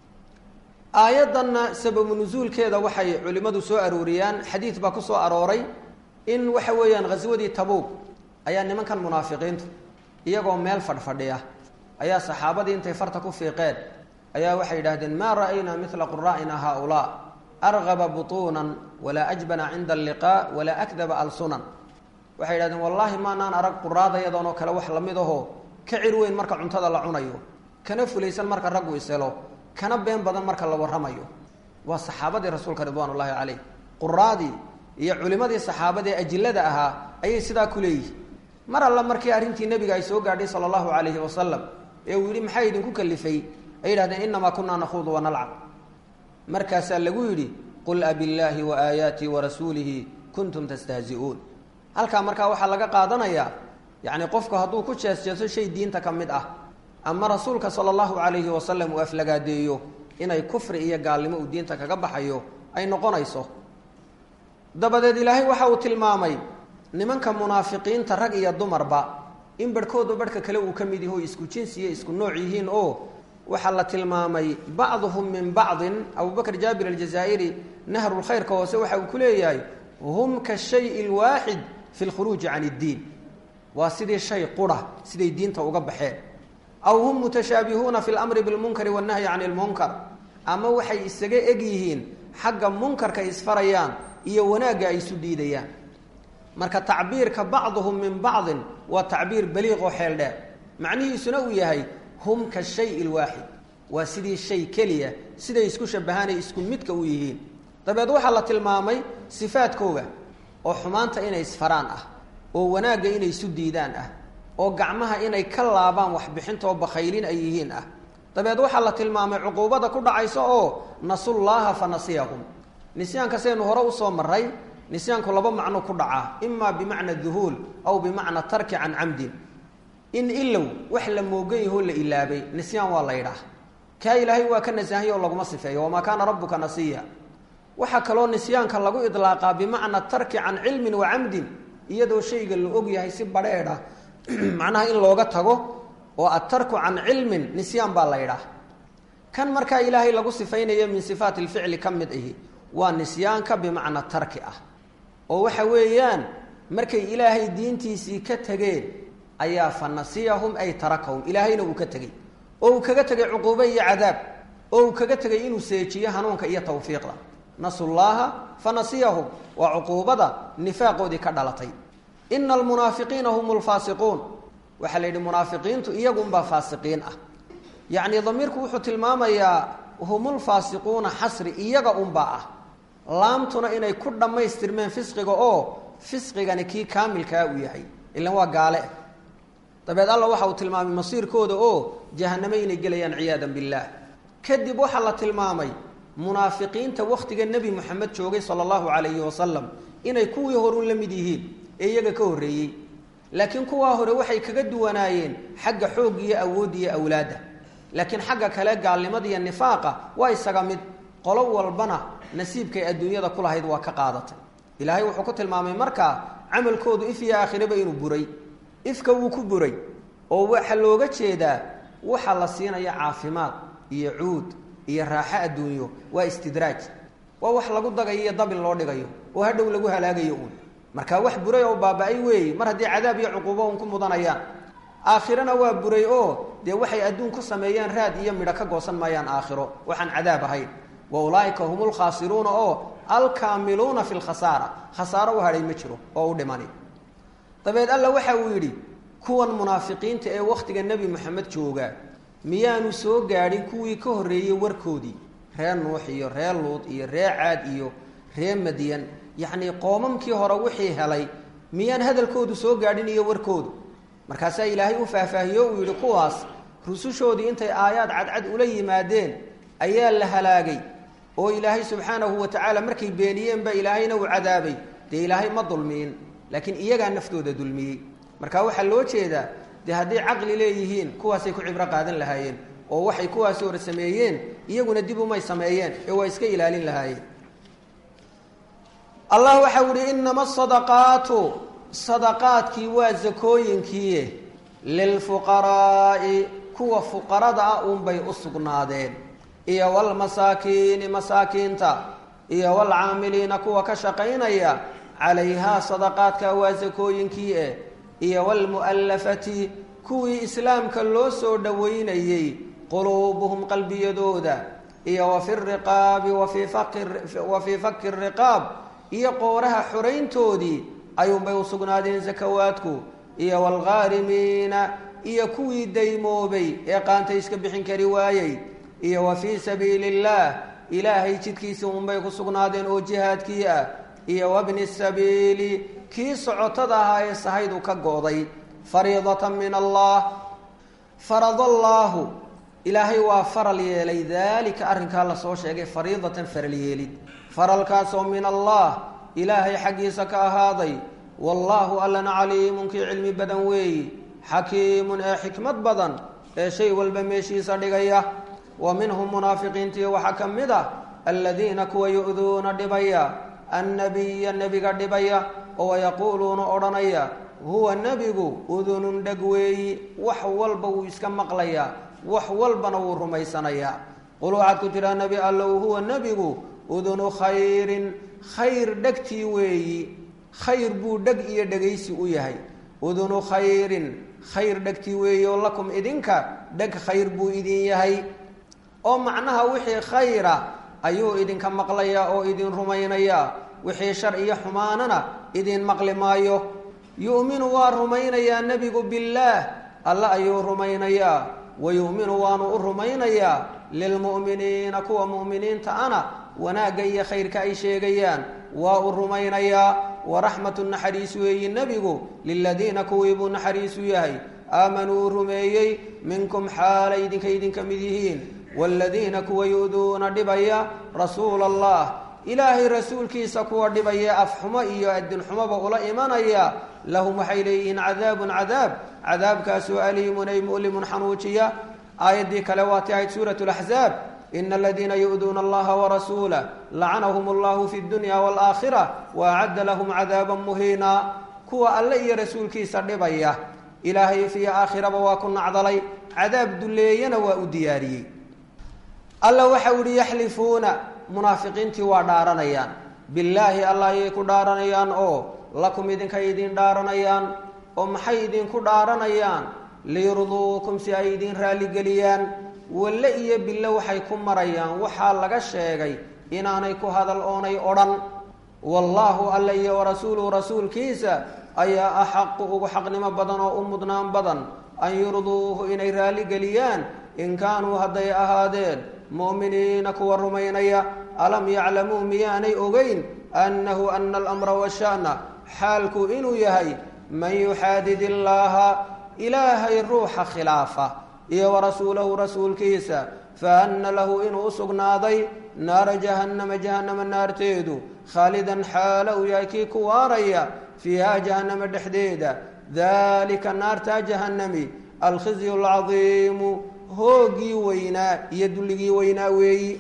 aayaddanna sababu nusuulkeeda waxay culimmadu soo arooriyaan xadiid baa ku soo arooray in waxa weeyaan ghaswadii tabuug ayaa nimankan munaafiqiintu iyagoo meel fadhfadhiya ayaa saxaabadii intay farta ku fiiqeen ayaa waxay yidhahdeen maa ra'aynaa mila quraa'ina haaulaa argaba butuunan walaa ajbana cinda alliqaa walaa akdaba alsunan waxay yidhahdeen wallaahi maanaan arag quraadayadoonoo kale wax lamid ahoo ka cir weyn marka cuntada la cunayo kana fulaysan marka raggu iselo kana been badan marka la warramayo waa saxaabadii rasuulka ridwaan ullaahi caleyh quraadii iyo culimadii saxaabadee ajilada ahaa ayay sidaa ku leeyihin mar alla markii arrintii nebiga ay soo gaadhay sala allahu calayhi wasalam ee uu yidhi maxaa idinku kalifay ay yidhahdeen inamaa kunaa nakhuudu wanalcab markaasaa lagu yidhi qul abillaahi wa aayaatii wa rasuulihi kuntum tastahzi'uun halkaa markaa waxaa laga qaadanayaa yacni qofku hadduu ku jeesjeeso shay diinta ka mid ah ama rasuulka sala allahu calayhi wasalam uu aflagaadeeyo inay kufri iyo gaalnimo uu diinta kaga baxayo ay noqonayso dabadeed ilaahay waxa uu tilmaamay nimanka munaafiqiinta rag iyo dumarba in barhkoodu barhka kale uu ka mid yaho isku jinsiyo isku nooc yihiin oo waxaa la tilmaamay bacduhum min bacdin abubakr jaabir aljazaa'iri nahrulkhayrka hoose waxa uu ku leeyahay hum ka shayi lwaaxid fi lkhuruuji can iddiin waa sidii shay qura siday diinta uga baxeen aw hum mutashaabihuuna fi lamri bilmunkari wannahyi can ilmunkar ama waxay isaga eg yihiin xagga munkarka isfarayaan iyo wanaagga ay isu diidayaan marka tacbiirka bacduhum min bacdin waa tacbiir baliiq oo xeel dheer macnihiisuna uu yahay hum ka shayi lwaaxid waa sidii shay keliya siday isku shabahaanay isku midka u yihiin dabeed waxaa la tilmaamay sifaadkooga oo xumaanta inay isfaraan ah oo wanaagga inay isu diidaan ah oo gacmaha inay ka laabaan waxbixintaoo bakhaylin ay yihiin ah dabeed waxaa la tilmaamay cuquubada ku dhacaysa oo nasullaaha fa nasiyahum nisyaanka saynu hore usoo maray nisyaanku laba macno ku dhacaa imaa bimacna duhuul aw bimacna tarki can camdin in ilow wax la moogan yahoo la ilaabay nisyaan waa la ydhaah kaa ilaahay waa ka nasaahanya oo laguma sifeeyo wamaa kaana rabbuka nasiya waxaa kaloo nisyaanka lagu idlaaqaa bimacna tarki can cilmin wa camdin iyadoo shayga la og yahay si badheedh ah macnaha in looga tago oo atarku can cilmin nisyaan baa la ydhaah kan markaa ilaahay lagu sifaynayo min sifaati lficli ka mid ahi waa nisyaanka bimacna tarki ah oo waxa weeyaan markay ilaahay diintiisii ka tegeen ayaa fa nasiyahum ay tarakahum ilaahayna uu ka tegey oo uu kaga tegay cuquubo iyo cadaab oo uu kaga tegay inuu seejiyo hanuunka iyo tawfiiqda nasullaaha fa nasiyahum waa cuquubada nifaaqoodii ka dhalatay ina almunaafiqiina hum lfaasiquun waxaa la yidhi munaafiqiintu iyagunbaa faasiqiin ah yacni damiirku wuxuu tilmaamayaa humulfaasiquuna xasri iyaga unbaa ah laamtuna inay ku dhammaystirmeen fisqiga oo fisqigani kii kaamilkaa uu yahay ilan waa gaale dabeed alla waxa uu tilmaamay masiirkooda oo jahanamo inay gelayaan ciyaadan billaah kadib waxaa la tilmaamay munaafiqiinta wakhtiga nebi moxamed joogay sala allahu calayhi wasalam inay kuwii horun la mid yihiin ee iyaga ka horreeyey laakiin kuwaa hore waxay kaga duwanaayeen xagga xoog iyo awood iyo awlaadda laakiin xagga kale gaalnimada iyo nifaaqa waa isaga mid qolo walbana nasiibkay adduunyada ku lahayd waa ka qaadatay ilaahay wuxuu ku tilmaamay markaa camalkoodu if iyo aakhiraba inuu buray ifka wuu ku buray oo waxaa looga jeedaa waxaa la siinaya caafimaad iyo cuud iyo raaxo adduunyo waa istidraaj waa wax lagu dagayo iyo dabin loo dhigayo oo hadhow lagu halaagayo uun markaa wax buray oo baaba-ay weeye mar haddii cadaab iyo cuquubo un ku mudanayaan aakhirana waa buray oo dee waxay adduun ku sameeyaan raad iyo midho ka goosan maayaan aakhiro waxaan cadaab ahayn wa ulaaika hum lkhaasiruuna oo alkaamiluuna fi lkhasaara khasaaro u hadhay ma jiro oo u dhimani dabeed alla waxa uu yidhi kuwan munaafiqiinta ee wakhtiga nebi moxamed jooga miyaanu soo gaadhin kuwii ka horreeyey warkoodii reer nuux iyo reer luud iyo reer caad iyo reer madyan yacnii qoomamkii hore wixii helay miyaan hadalkoodu soo gaadhin iyo warkoodu markaasaa ilaahay u faahfaahiyo uu yidhi kuwaas rusushoodii intay aayaad cadcad ula yimaadeen ayaa la halaagay oo ilaahay subxaanahu wa tacaala markay beeniyeenba ilaahayna uu cadaabay dee ilaahay ma dulmiyin laakiin iyagaa naftooda dulmiyey marka waxaa loo jeedaa dee hadday caqli leeyihiin kuwaasay ku cibro qaadan lahaayeen oo waxay kuwaasi hore sameeyeen iyaguna dib umay sameeyeen ee waa iska ilaalin lahaayeen allah waxau ihi inama asadaqaatu sadaqaadkii waa zakooyinkii lilfuqaraa'i kuwa fuqarada ah uunbay u sugnaadeen iyo walmasaakiini masaakiinta iyo walcaamiliina kuwa ka shaqaynaya calayhaa sadaqaadka waa zakooyinkii eh iyo walmu'allafati kuwii islaamka loo soo dhoweynayey quluubuhum qalbiyadooda iyo wa fi riqaabi wa fii fakki riqaab iyo qooraha xorayntoodii ayuunbay u sugnaadeen sakawaadku iyo waalghaarimiina iyo kuwii daymoobay ee qaanta iska bixin kari waayey iyo wa fii sabiili illaah ilaahay jidkiisa unbay ku sugnaadeen oo jihaadkii ah iyo wabni sabiili kii socotada ahaa ee sahaydu ka go-day fariidatan min allah farad allaahu ilaahay waa faral yeelay daalika arrinkaa lasoo sheegay fariidatan faral yeelid faralkaasoo min allah ilaahay xaggiisa ka ahaaday wallaahu allana caliimun kii cilmi badan weeyi xakiimun ee xikmad badan ee shay walba meeshiisa dhigaya wa minhum munaafiqiintii waxaa ka mid ah aladiina kuwa yu'duuna dhibaya annabiya nebiga dhibaya oo yaquuluuna odhanaya huwa nebigu udunun dheg weeyi wax walba wuu iska maqlayaa wax walbana wuu rumaysanayaa qul waxaad ku tiraa nebi allow huwa nebigu udunu khayrin khayr dhegtii weeyi khayr buu dheg iyo dhegaysi u yahay udunu khayrin khayr dhegtii weeyi oo lakum idinka dheg khayr buu idin yahay oo macnaha wixii khayra ayuu idinka maqlayaa oo idin rumaynayaa wixii shar iyo xumaanana idin maqli maayo yu'minu waa rumaynayaa nebigu billaah alle ayuu rumaynayaa wa yu'minu waanu u rumaynayaa lilmu'miniina kuwa mu'miniinta ana wanaagga iyo khayrka ay sheegayaan waa u rumaynayaa waraxmatu naxariis weeyi nebigu liladiina kuwii buu naxariisu yahay aamanuu rumeeyey minkum xaalay idinka idinka mid yihiin waaladiina kuwa yu'duuna dhibaya rasuula allah ilaahay rasuulkiisa kuwa dhibaya afxumo iyo adinxumoba ula imanaya lahum waxay leeyihiin cadaabun cadaab cadaabkaasoo aliimun ay mu'limun xanuujiya aayaddii kale waatay ahayd suurat laxzaab ina aladiina yu'duuna allaha warasuulah lacanahum allahu fi dunya waalaakhira wa acadda lahum cadaaban muhiina kuwa alle iyo rasuulkiisa dhibaya ilaahay fiyo aakhiraba waa ku nacdalay cadaab duleeyana waa u diyaariyey alla waxa u ihi yaxlifuuna munaafiqiintii waa dhaaranayaan billaahi allah ayay ku dhaaranayaan oo lakum idinkay idin dhaaranayaan oo maxay idinku dhaaranayaan liyurduukum si ay idin raalligeliyaan walle iyo billo waxay ku marayaan waxaa laga sheegay inaanay ku hadal oonay odhan wallaahu alla iyo warasuuluhu rasuulkiisa ayaa axaqu ugu xaqnimo badan oo u mudnaan badan an yurduuhu inay raalligeliyaan in kaanuu hadday ahaadeen mu'miniina kuwa rumaynaya alam yaclamuu miyaanay ogeyn annahu ana alamra washa'na xaalku inuu yahay man yuxaadid illaaha ilaahay ruuxa khilaafa iyo warasuulahu rasuulkiisa fa anna lahu inuu u sugnaaday naara jahannama jahannama naarteedu khaalidan xaala uu yahay kii ku waaraya fiiha jahannama dhexdeeda dalika naartaa jahannami alkhizyu alcadiimu hoogii weynaa iyo dulligii weynaa weeyi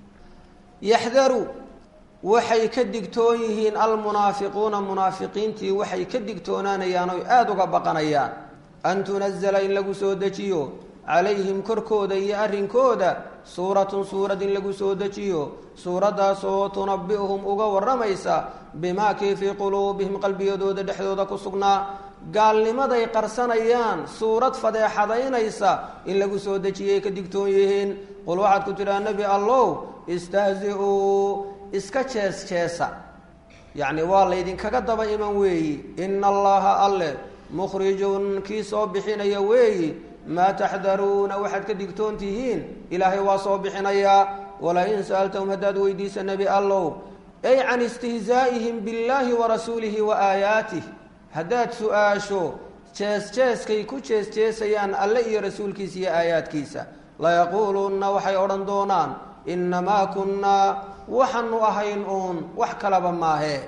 yaxdaru waxay ka digtoon yihiin almunaafiquuna munaafiqiintii waxay ka digtoonaanayaan oy aada uga baqanayaan an tunazala in lagu soo dejiyo calayhim korkooda iyo arrinkooda suuratun suurad in lagu soo dejiyo suuraddaasoo tunabi'uhum uga warramaysa bimaa kii fii quluubihim qalbiyadooda dhexdooda ku sugnaa gaalnimaday qarsanayaan suurad fadeexadaynaysa in lagu soo dejiyay ka digtoon yihiin qul waxaad ku tidhaha nebi allow istahzi-uu iska jees jeesa yacni waa laydinkaga daba iman weeyi ina allaha alle mukhrijun kii soo bixinaya weeyi maa taxdaruuna waxaad ka digtoon tihiin ilaahay waa soo bixinayaa walain sa'altahum haddaad weydiisa nebi allow ay can istihzaa'ihim billaahi wa rasuulihi wa aayaatih haddaad su-aasho jees jeeskay ku jees jeesayaan alle iyo rasuulkiisa iyo aayaadkiisa layaquulunna waxay odhan doonaan innamaa kunnaa waxaanu ahayn uun wax kalaba maahee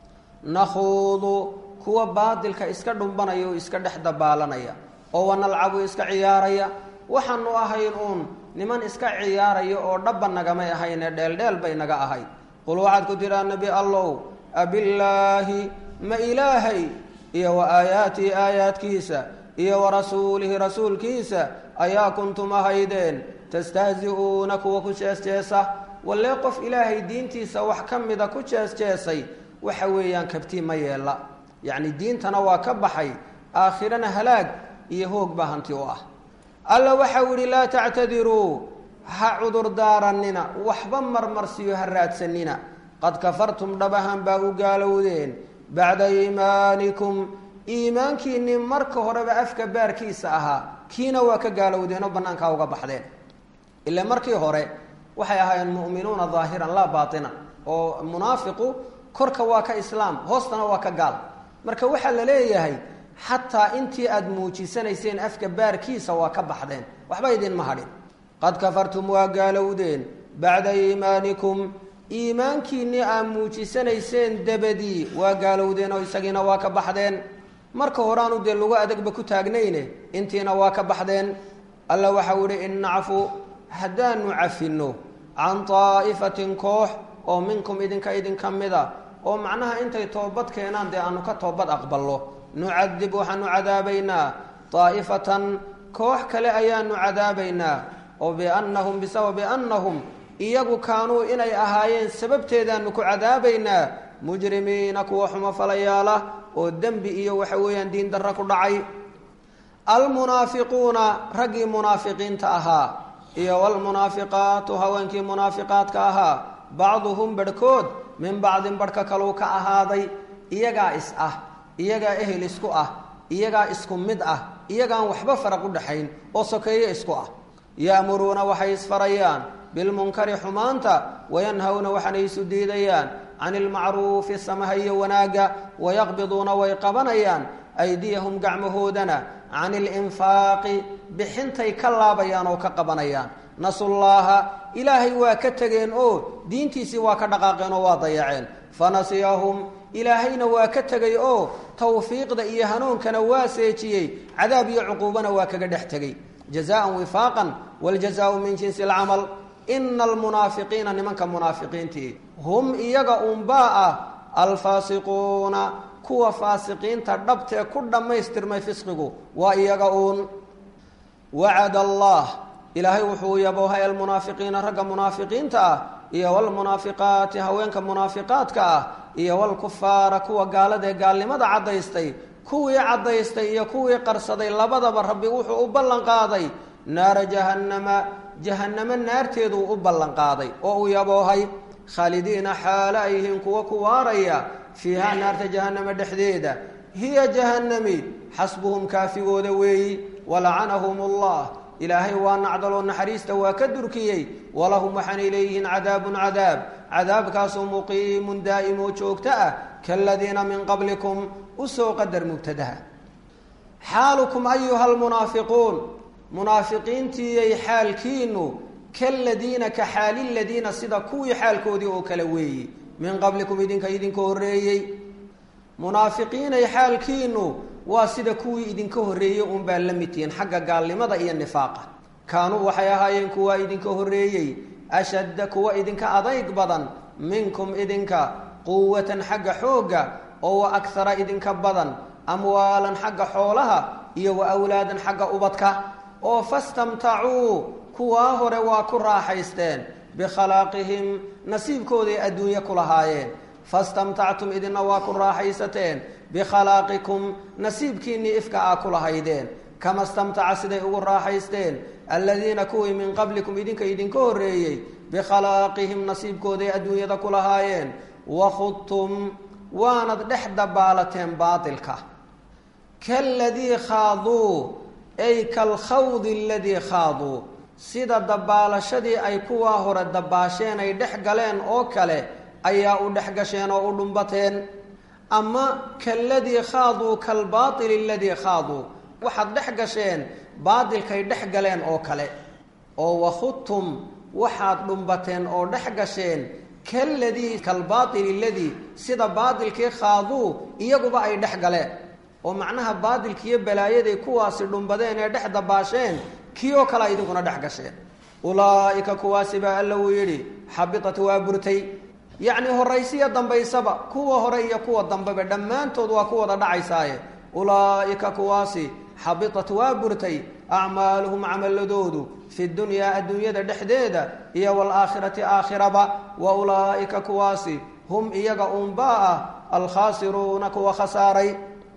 nakhuudu kuwa baadilka iska dhumbanaya oo iska dhex dabaalanaya oo wanalcabu iska ciyaaraya waxaanu ahayn uun niman iska ciyaaraya oo dhabba nagamay ahaynee dheeldheel bay naga ahayd qul waxaad ku tidhaa nebi allow abillaahi ma ilaahay iyo wa aayaatihi aayaadkiisa iyo wa rasuulihi rasuulkiisa ayaa kuntum ahaydeen tastahzi-uuna kuwa ku jees-jeesa wallee qof ilaahay diintiisa wax ka mida ku jees-jeesay waxa weeyaan kabtii ma yeella yacni diintana waa ka baxay aakhirana halaag iyo hoog baa hanti u ah alla waxau idhi laa tactadiruu ha cudurdaaranina waxba marmarsiyo ha raadsanina qad kafartum dhabahan baa u gaalowdeen bacda iimaanikum iimaankiinii marka horeba afka baarkiisa ahaa kiina waa ka gaalowdeen oo bannaankaa uga baxdeen ila markii hore waxay ahaayeen mu'minuuna daahiran laa baatinan oo munaafiqu korka waa ka islaam hoostana waa ka gaal marka waxaa la leeyahay xataa intii aada muujisanayseen afka baarkiisa waa ka baxdeen waxba idinma hadhin qad kafartum waa gaalowdeen bacda iimaanikum iimaankiinnii aad muujisanayseen dabadii waa gaalowdeen oo isagiina waa ka baxdeen marka horaanu dee lagu adagba ku taagnayne intiina waa ka baxdeen alla waxau ihi in nacfu haddaanu cafinno can daa'ifatin koox oo minkum idinka idinka mida oo macnaha intay toobad keenaan dee aanu ka toobad aqballo nucadib waxaanu cadaabaynaa daa'ifatan koox kale ayaanu cadaabaynaa oo biannahum bisababi annahum iyagu kaanuu inay ahaayeen sababteedaanu ku cadaabaynaa mujrimiina kuwa xumo falayaala oo dembi iyo waxa weeyaan diin darra ku dhacay almunaafiquuna raggii munaafiqiinta ahaa iyo walmunaafiqaatu haweenkii munaafiqaadka ahaa bacduhum barhkood min bacdin barhka kaluu ka ahaaday iyagaa is ah iyagaa ehel isku ah iyagaa isku mid ah iyagaan waxba faraq u dhaxayn oo sokeeye isku ah ya'muruuna waxay isfarayaan bilmunkari xumaanta wayanhawna waxaanay isu diidayaan can ilmacruufi samaha iyo wanaagga wayaqbiduuna way qabanayaan aydiyahum gacmahoodana can ilinfaaqi bixintay ka laabayaan oo ka qabanayaan nasullaaha ilaahay waa ka tegeen oo diintiisii waa ka dhaqaaqeen oo waa dayaceen fanasiyahum ilaahayna waa ka tegay oo tawfiiqda iyo hanuunkana waa seejiyey cadaab iyo cuquubana waa kaga dhex tegey jazaan wifaaqan wljazaau min jinsi alcamal ina almunaafiqiina nimanka munaafiqiintii hum iyaga unbaa ah alfaasiquuna kuwa faasiqiinta dhabtee ku dhammaystirmay fisqigu waa iyaga uun wacad allah ilaahay wuxuu yaboohay almunaafiqiina ragga munaafiqiinta ah iyo walmunaafiqaati haweenka munaafiqaadka ah iyo walkufaara kuwa gaaladaee gaalnimada caddaystay kuwii caddaystay iyo kuwii qarsaday labadaba rabbi wuxuu u ballan qaaday naara jahannama jahannamo naarteeduu u ballan qaaday oo uu yaboohay khaalidiina xaalo ay yihiin kuwa ku waaraya fiihaa naarta jahannama dhexdeeda hiya jahannami xasbuhum kaafigooda weeyi walacanahum allah ilaahay waa nacdaloo naxariista waa ka durkiyey walahum waxaanay leeyihiin cadaabun cadaab cadaabkaasoo muqiimun daa'imoo joogto ah kaladiina min qablikum usoo qadar mubtadaha xaalukum ayuha almunaafiquun munaafiqiintiyay xaalkiinu kaladiina ka xaali ladiina sida kuwii xaalkoodii oo kale weeyi min qablikum idinka idinka horreeyey munaafiqiinay xaalkiinu waa sida kuwii idinka horreeyey unbaa la mid tihiin xagga gaalnimada iyo nifaaqa kaanuu waxay ahaayeen kuwaa idinka horreeyey ashadda kuwa idinka adayg badan minkum idinka quwatan xagga xoogga oo wa akhara idinka badan amwaalan xagga xoolaha iyo wa awlaadan xagga ubadka oo fastamtacuu kuwaa hore waa ku raaxaysteen bikhalaaqihim nasiibkooday adduunye ku lahaayeen fastamtactum idinna waa ku raaxaysateen bikhallaaqikum nasiibkiinnii ifka aa ku lahaydeen kama stamtaca siday ugu raaxaysteen alladiina kuwii min qablikum idinka idinka horreeyey bikhalaaqihim nasiibkooday adduunyada ku lahaayeen wakhudtum waanad dhex dabaalateen baatilka kaladii khaaduu ay kalkhawdi aladii khaaduu sida dabaalashadii ay kuwaa hore dabaasheen ay dhex galeen oo kale ayaa u dhex gasheen oo u dhumbateen ama kaladii khaaduu kalbaaili aladii khaaduu waxaad dhex gasheen baatilkay dhex galeen oo kale oo wakhudtum waxaad dhumbateen oo dhex gasheen kaladii kalbaaili aladii sida baatilkii khaaduu iyaguba ay dhex galeen oo macnaha baatilkiiyo balaayaday kuwaasi dhumbadeen ee dhex dabaasheen kii oo kalea idinkuna dhex gasheen ulaa'ika kuwaasi baa alla uu yidhi xabitat waa burtay yacni horaysiya dambaysaba kuwa hore iyo kuwa dambeba dhammaantood waa ku wada dhacaysaaye ulaa'ika kuwaasi xabitat waa burtay acmaaluhum camaladoodu fi dunyaa adduunyada dhexdeeda iyo waalaakhirati aakhiraba wa ulaa'ika kuwaasi hum iyaga unbaa ah alkhaasiruuna kuwa khasaaray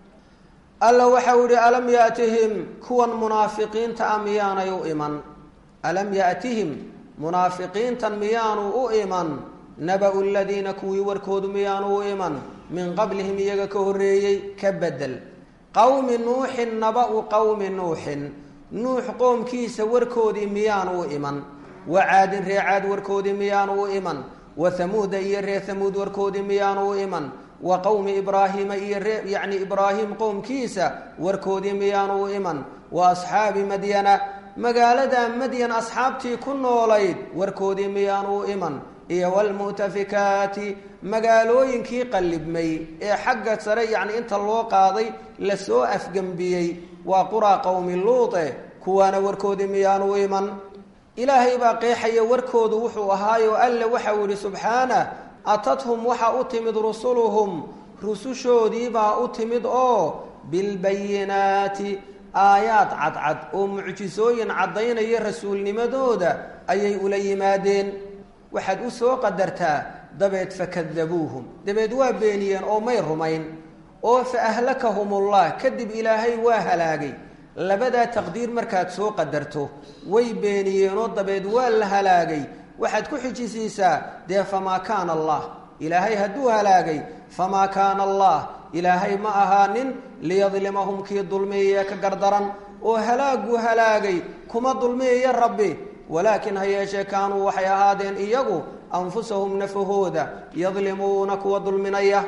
alla waxau ihi alam yaatihim kuwan munaafiqiinta a miyaanay u iman alam yaatihim munaafiqiintan miyaanu u iman naba-u ladiina kuwii warkoodu miyaanu u iman min qablihim iyaga ka horreeyey ka bedel qowmi nuuxin naba-u qowmi nuuxin nuux qoomkiisa warkoodii miyaanu u iman wa caadin ree caad warkoodii miyaanu u iman wa hamuuda iyo ree hamuud warkoodii miyaanu u iman wa qowmi ibraahiima iyo ree yacni ibraahim qowmkiisa warkoodii miyaanu u iman wa asxaabi madyana magaalada madyan asxaabtii ku noolayd warkoodii miyaanu u iman iyo waalmu'tafikaati magaalooyinkii qallibmay ee xagga sare yacni inta loo qaaday lasoo afgembiyey waa quraa qowmi luute kuwaana warkoodii miyaanu u iman ilaahay baa qeexaya warkoodu wuxuu ahaayo alle waxau yihi subxaana atathum waxaa u timid rusuluhum rusushoodiibaa u timid oo bilbayinaati aayaad cadcad oo mucjisooyin caddaynaya rasuulnimadooda ayay ula yimaadeen waxaad u soo qadartaa dabeed fakadabuuhum dabeed waa beeniyeen oo may rumayn oo fa ahlakahumullah kadib ilaahay waa halaagay labadaa taqdiir markaad soo qadarto way beeniyeenoo dabeed waa la halaagay waxaad ku xijisiisaa dee famaa kaana allah ilaahay hadduu halaagay famaa kaana allah ilaahay ma ahaanin liyadlimahum kii dulmiyaya ka gardaran oo halaaguu halaagay kuma dulmiyaya rabbi walaakin ha yeeshee kaanuu waxay ahaadeen iyagu anfusahum nafahooda yadlimuuna kuwa dulminaya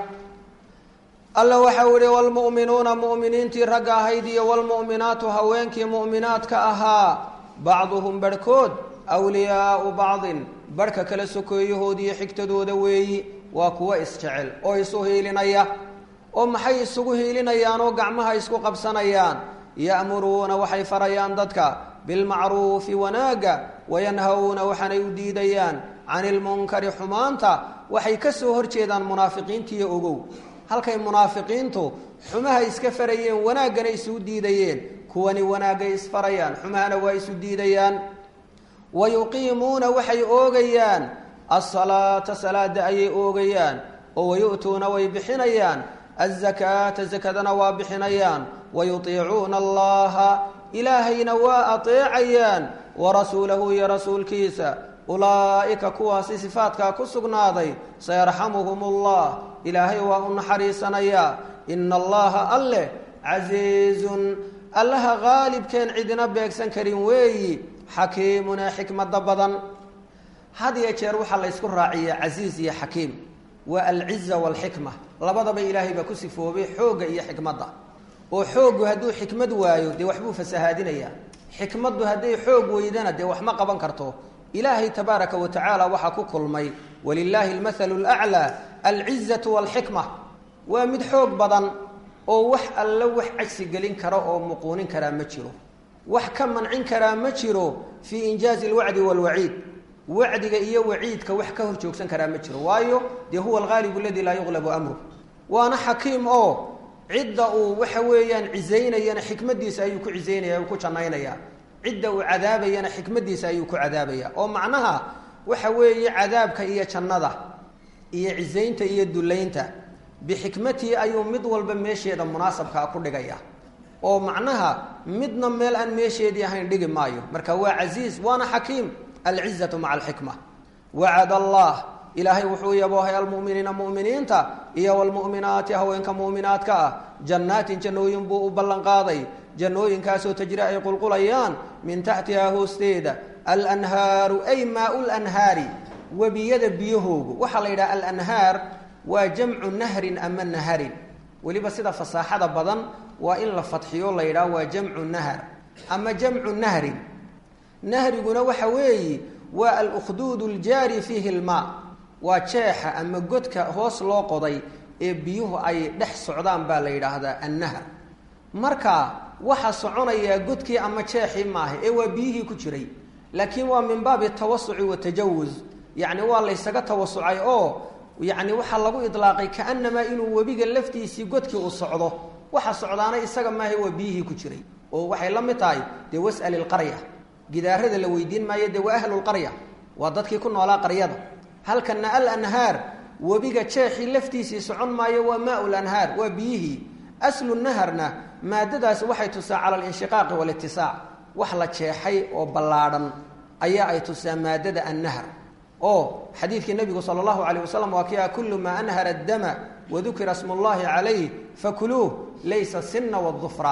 alla waxau ihi wlmu'minuuna mu'miniintii ragga ahayd iyo wlmu'minaatu haweenkii mu'minaadka ahaa bacduhum barhkood wliyaau bacdin barhka kala sokeeyahoodiiyo xigtadooda weeyi waa kuwa isjecel oo isu hiilinaya oo maxay isugu hiilinayaan oo gacmaha isku qabsanayaan ya'muruuna waxay farayaan dadka bilmacruufi wanaagga wayanhawna waxaanay u diidayaan cani ilmunkari xumaanta waxay ka soo horjeedaan munaafiqiintiiyo ogow halkay munaafiqiintu xumaha iska farayeen wanaaggana isugu diidayeen kuwani wanaaggay isfarayaan xumahana waa isu diidayaan wa yuqiimuuna waxay oogayaan asalaata salaada ayay oogayaan oo wayu'tuuna way bixinayaan azakaata zakadana waa bixinayaan wayutiicuuna allaha ilaahayna waa ateecayaan warasuulahu iyo rasuulkiisa ulaa'ika kuwaasi sifaatkaa ku sugnaaday sayarxamuhum ullah ilaahay waa u naxariisanayaa ina allaha alleh casiizun allaha qaalibkeen cidina beegsan karin weeyi xakiimun ee xikmada badan had iyo jeer waxaa la ysku raaciyaa casiiz iyo xakiim waa alciza waalxikma labadaba ilaahay baa ku sifoobay xoogga iyo xikmadda oo xooggu hadduu xikmad waayo dee waxbuu fasahaadinayaa xikmaddu hadday xoog weydana dee wax ma qaban karto ilaahay tabaaraka wa tacaala waxaa ku kulmay walilaahi almathalu laclaa alcizatu waalxikma waa mid xoog badan oo wax alla wax cagsi gelin kara oo muquunin karaa ma jiro wax ka mancin karaa ma jiro fii injaazi alwacdi waalwaciid wacdiga iyo waciidka wax ka hor joogsan karaa ma jiro waayo dee huwa alghaalibu aladi laa yuqlabu amru waana xakiim oo cidda uu waxa weeyaan cizaynayana xikmadiisa ayuu ku cizaynaya uu ku jannaynaya cidda uu cadaabayana xikmadiisa ayuu ku cadaabaya oo macnaha waxa weeye cadaabka iyo jannada iyo cizaynta iyo dullaynta bixikmatii ayuu mid walba meesheeda munaasabkaa ku dhigaya oo macnaha midna meel aan meesheedii ahayn dhigi maayo marka waa casiiz waana xakiim alcizatu maca alxikma wacad allah ilaahay wuxuu yaboohay almuminiina muminiinta iyo wlmu'minaati haweenka mu'minaadka ah jannaatin jannooyin buu u ballanqaaday jannooyinkaasoo tajri ay qulqulayaan min taxtihaa hoosteeda alanhaaru ay maau lanhaari webiyada biyahoogu waxaa la yidhaha alanhaar waa jamcu nahrin ama naharin weliba sida fasaaxada badan waa in la fadxiyo la yidhaha waa jamcu nahar ama jamcu nahrin nahriguna waxa weeyi waa alkhduud ljaari fiihi lmaa waa jeexa ama godka hoos loo qoday ee biyuhu ay dhex socdaan baa la yidhaahdaa annahar marka waxa soconayaa godkii ama jeexii maaha ee waa biyihii ku jiray laakiin waa min baabi tawasuci watajawuz yacni waa laysaga tawasucay oo yacni waxaa lagu idlaaqay kaanamaa inuu webiga laftiisii godkii u socdo waxa socdaana isaga maaha waa biyihii ku jiray oo waxay la mid tahay dee was'al ilqarya gidaarada la weydiin maayo dee waa ahlulqarya waa dadkii ku noolaa qaryada halkana alanhaar webiga jeexii laftiisii socon maayo waa maau lanhaar waa biyihii aslu naharna maadadaas waxay tusaa cala alinshiqaaqi walitisaac wax la jeexay oo ballaadhan ayaa ay tusaa maadada annahar oo xadiidkii nabigu sala allahu alayh wasalam waa kia kullu maa anhara addama wadukira smu llahi calayh fakuluuh laysa sinna wadufra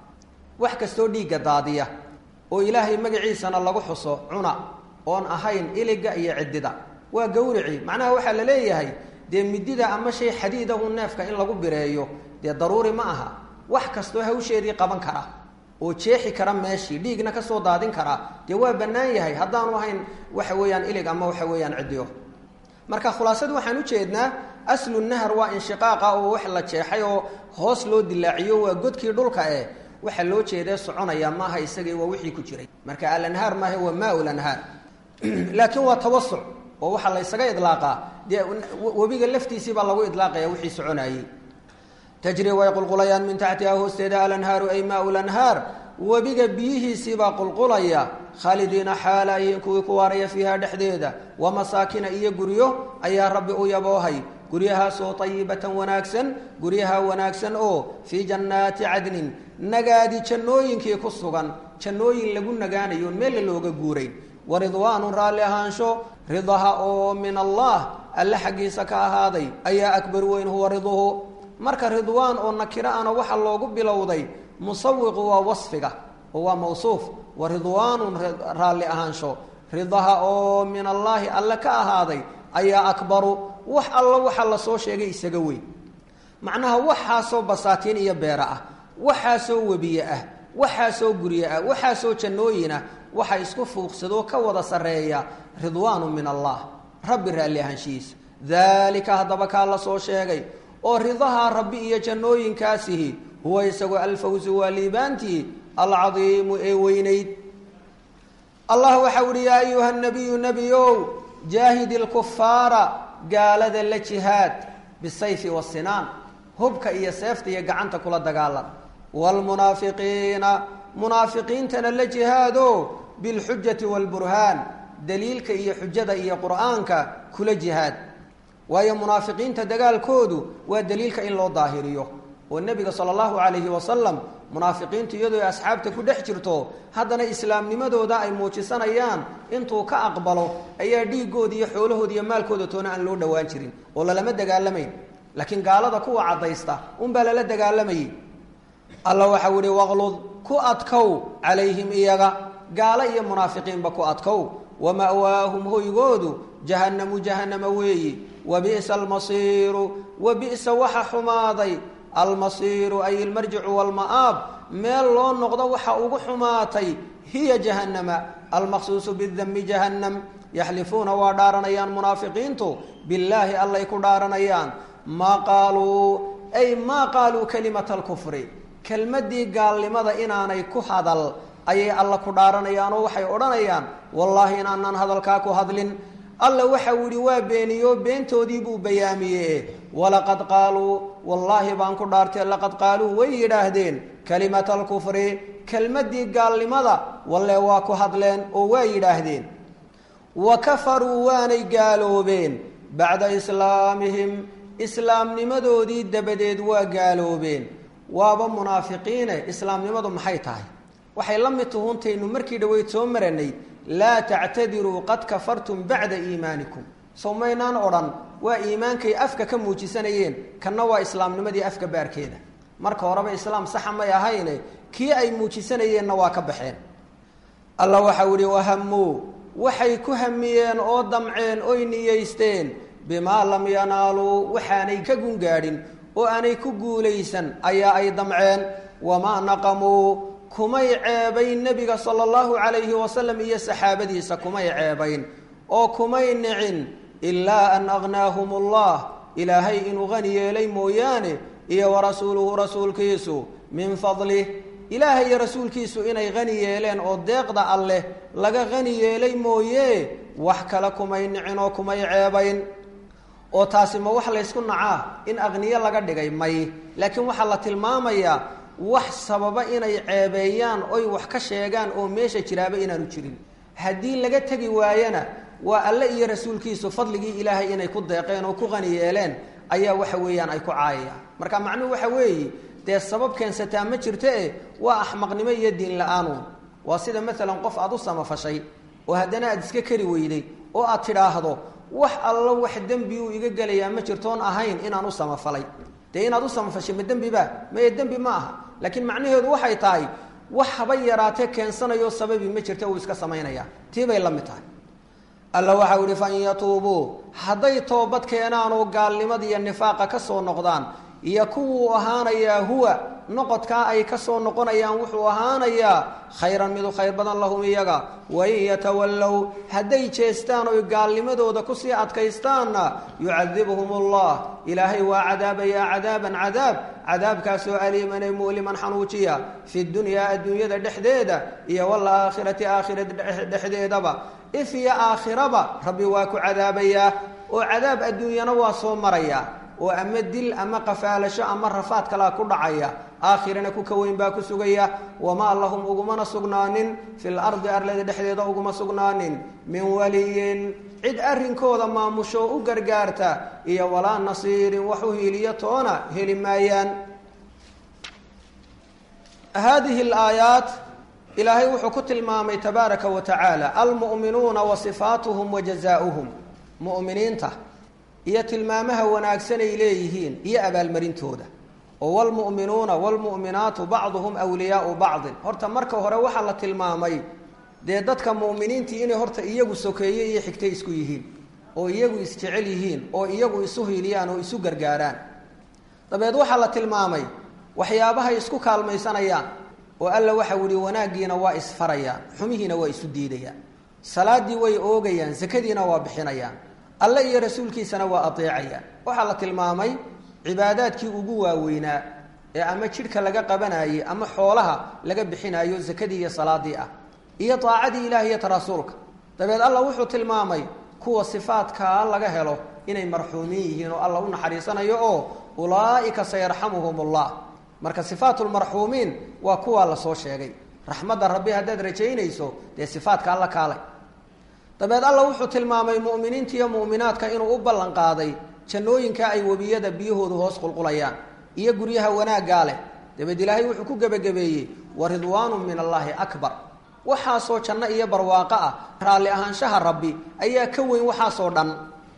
wax kastoo dhiigga daadiya oo ilaahay magaciisana lagu xuso cuna oon ahayn iliga iyo ciddida waa gawrici macnaha waxaa la leeyahay dee midida ama shay xadiidahu neefka in lagu bireeyo dee daruuri ma aha wax kastoo hawsheedii qaban kara oo jeexi kara meeshii dhiigna kasoo daadin kara dee waa bannaan yahay haddaanu ahayn waxa weeyaan ilig ama waxa weeyaan ciddiyo marka khulaasadu waxaan ujeednaa aslu nahar waa inshiqaaqa oo wax la jeexay oo hoos loo dilaaciyo waa godkii dhulka eh waxaa loo jeedee soconaya maaha isagii waa wixii ku jiray marka alanhaar maaha waa maa lanhaar laakiin waa tawasuc oo waxaa la ysaga idlaaqaa dee webiga laftiisii baa lagu idlaaqaya wixii soconayey tajri way qulqulayaan min taxtiha hoosteeda alanhaaru ay maa lanhaar webiga biyihiisiibaa qulqulaya khaalidiina xaalayiin kuwii ku waaraya fiiha dhexdeeda wa masaakina iyo guryo ayaa rabbi u yaboohay guryahaasoo ayibatan wanaagsan guryaha wanaagsan oo fii jannaati cadnin nagaadi jannooyinkii ku sugan jannooyin lagu nagaanayo meella looga guurayn wa ridwaanun raalli ahaansho ridaha oo min allah alle xaggiisa ka ahaaday ayaa akbar weyn huwa riduhu marka ridwaan oo nakiro ana waxaa loogu bilowday musawiqu waa wasfiga oo waa mawsuuf wa ridwaanun raalli ahaansho ridaha oo min allaahi alle ka ahaaday ayaa akbaru wax alla waxaa lasoo sheegay isaga weyn macnaha waxaasoo basaatiin iyo beera ah waxaasoo webiye ah waxaasoo gurye ah waxaasoo jannooyin ah waxa isku fuuqsadoo ka wada sarreeya ridwaanu min allah rabbi raalli ahaanshihiisa daalika haddaba kaa la soo sheegay oo ridaha rabbi iyo jannooyinkaasihi huwa isagoo alfawsu waa liibaantii alcadiimu ee weynayd allah waxau uhi yaa ayuha nabiyu nebiyow jaahid ilkufaara gaalada la jihaad bisayfi wasinaan hubka iyo seefta iyo gacanta kula dagaalan waalmunaafiqiina munaafiqiintana la jihaado bilxujati waalburhaan daliilka iyo xujada iyo qur'aanka kula jihaad waayo munaafiqiinta dagaalkoodu waa daliilka in loo daahiriyo oo nebiga sala allahu calayhi wasalam munaafiqiintu iyadoo ay asxaabta ku dhex jirto haddana islaamnimadooda ay muujisanayaan intuu ka aqbalo ayaa dhiigooda iyo xoolahooda iyo maalkooda toona aan loo dhowaan jirin oo lalama dagaalamayn laakiin gaalada kuwa caddaysta unbaa lala dagaalamayay alla waxau ihi waqlud ku adkow calayhim iyaga gaalo iyo munaafiqiinba ku adkow wama'waahum hoygoodu jahannamu jahannama weeyi wa bi'sa almasiiru wa bi'sa waxa xumaaday almasiiru ay ilmarjicu walma'aab meel loo noqdo waxa ugu xumaatay hiya jahannama almaqsuusu bidami jahannam yaxlifuuna waa dhaaranayaan munaafiqiintu billaahi allay ku dhaaranayaan maa qaaluu ay maa qaaluu kalimata alkufri kelmaddii gaalnimada inaanay ku hadal ayay alla ku dhaaranayaan oo waxay odhanayaan wallaahi inaanaan hadalkaa ku hadlin alla waxau yihi waa beeniyo beentoodii buu bayaamiye walaqad qaaluu wallaahi baan ku dhaartee laqad qaaluu way yidhaahdeen kalimata alkufri kelmaddii gaalnimada walle waa ku hadleen oo waa yidhaahdeen wa kafaruu waanay gaaloobeen bacda islaamihim islaamnimadoodii dabadeed waa gaaloobeen waaba munaafiqiine islaamnimadu maxay tahay waxay la mid tuhuntaynu markii dhaweyd soo maranay laa tactadiruu qad kafartum bacda iimaanikum sow maynaan odhan waa iimaankay afka ka muujisanayeen kanna waa islaamnimadii afka baarkeeda marka horeba islaam saxa may ahayne kii ay muujisanayeenna waa ka baxeen alla waxau ihi wahamuu waxay ku hamiyeen oo damceen oy niyeysteen bimaa lam yanaaluu waxaanay ka gungaadhin oo aanay ku guulaysan ayaa ay damceen wamaa naqamuu kumay ceebayn nebiga sala allahu calayhi wasalam iyo saxaabadiisa kumay ceebayn oo kumay nicin ilaa an agnaahum allah ilaahay inuu qani yeelay mooyaane iyo warasuuluhu rasuulkiisu min fadlih ilaahay iyo rasuulkiisu inay qani yeeleen oo deeqda alleh laga qani yeelay mooye wax kale kumay nicin oo kumay ceebayn oo taasi ma wax laysku nacaa in aqniyo laga dhigay may laakiin waxaa la tilmaamayaa wax sababa inay ceebeeyaan oy wax ka sheegaan oo meesha jiraaba inaanu jirin haddii laga tegi waayana waa alle iyo rasuulkiisu fadligii ilaahay inay ku deeqeen oo ku qani yeeleen ayaa waxa weeyaan ay ku caayayaan marka macnuhu waxa weeye dee sabab keensataa ma jirto e waa axmaqnimo iyo diin la-aanun waa sida maalan qof aada u samafashay oo haddana aada iska kari weyday oo aad tidhaahdo wax allo wax dembi uu iga gelayaa ma jirtoon ahayn inaan u samafalay dee inaad u samafashay ma dembiba maye dembi ma aha laakiin macnaheedu waxay tahay wax haba yaraatee keensanayo sababi ma jirta uu iska samaynaya tii bay la mid tahay alla waxau ihi fain yatuubuu hadday toobad keenaan oo gaalnimada iyo nifaaqa ka soo noqdaan iyo kuwuu ahaanayaa huwa noqodkaa ay ka soo noqonayaan wuxuu ahaanayaa khayran midu khayr badan lahum iyaga wain yatawallow hadday jeestaan oy gaalnimadooda kusii adkaystaanna yucadibhum allah ilaahay waa cadaabayaa cadaaban cadaab cadaabkaasoo aliiman ee mu'liman xanuujiya fi dunyaa adduunyada dhexdeeda iyo walaakhirati aakhirada dhexdeedaba if iyo aakhiraba rabbi waa ku cadaabayaa oo cadaab adduunyana waa soo maraya oo ama dil ama qafaalasho ama rafaad kalaa ku dhacaya aakhirana ku ka weyn baa ku sugaya wamaa lahum ugumana sugnaanin fil ardi arlada dhexdeeda uguma sugnaanin min waliyin cid arrinkooda maamusho u gargaarta iyo walaa nasiirin wax u hiiliyo toona heli maayaan haadihi alaayaat ilaahay wuxuu ku tilmaamay tabaaraka wa tacaala almu'minuuna wa sifaatuhum wa jazaauhum mu'miniinta iyo tilmaamaha wanaagsan ay leeyihiin iyo abaalmarintooda oo wlmu'minuuna wlmu'minaatu bacduhum wliyaau bacdin horta marka hore waxaa la tilmaamay dee dadka mu'miniintii inay horta iyagu sokeeye iyo xigtay isku yihiin oo iyagu isjecel yihiin oo iyagu isu hiiliyaan oo isu gargaaraan dabeed waxaa la tilmaamay waxyaabahay isku kaalmaysanayaan oo alla waxau yihi wanaaggiina waa isfarayaan xumihiina waa isu diidayaan salaadii way oogayaan sakadiina waa bixinayaan alle iyo rasuulkiisana waa adeecayaan waxaa la tilmaamay cibaadaadkii ugu waaweynaa ee ama jidhka laga qabanayey ama xoolaha laga bixinayo sakadii iyo salaadii ah iyo daacadii ilaah iyo ta rasuulka dabeed alla wuxuu tilmaamay kuwa sifaadkaa laga helo inay marxuumin yihiin oo alla u naxariisanayo oo ulaa'ika sayarxamuhum ullah marka sifaatulmarxuumiin waa kuwaa lasoo sheegay raxmadda rabbi haddaad rajaynayso dee sifaadka alla kaalay dabeed alla wuxuu tilmaamay mu'miniinta iyo mu'minaadka inuu u ballan qaaday jannooyinka ay webiyada biyahoodu hoos qulqulayaan iyo guryaha wanaaggaa leh dabeed ilaahay wuxuu ku gebagabeeyey wa ridwaanu min allaahi akbar waxaasoo janno iyo barwaaqo ah raalli ahaanshaha rabbi ayaa ka weyn waxaasoo dhan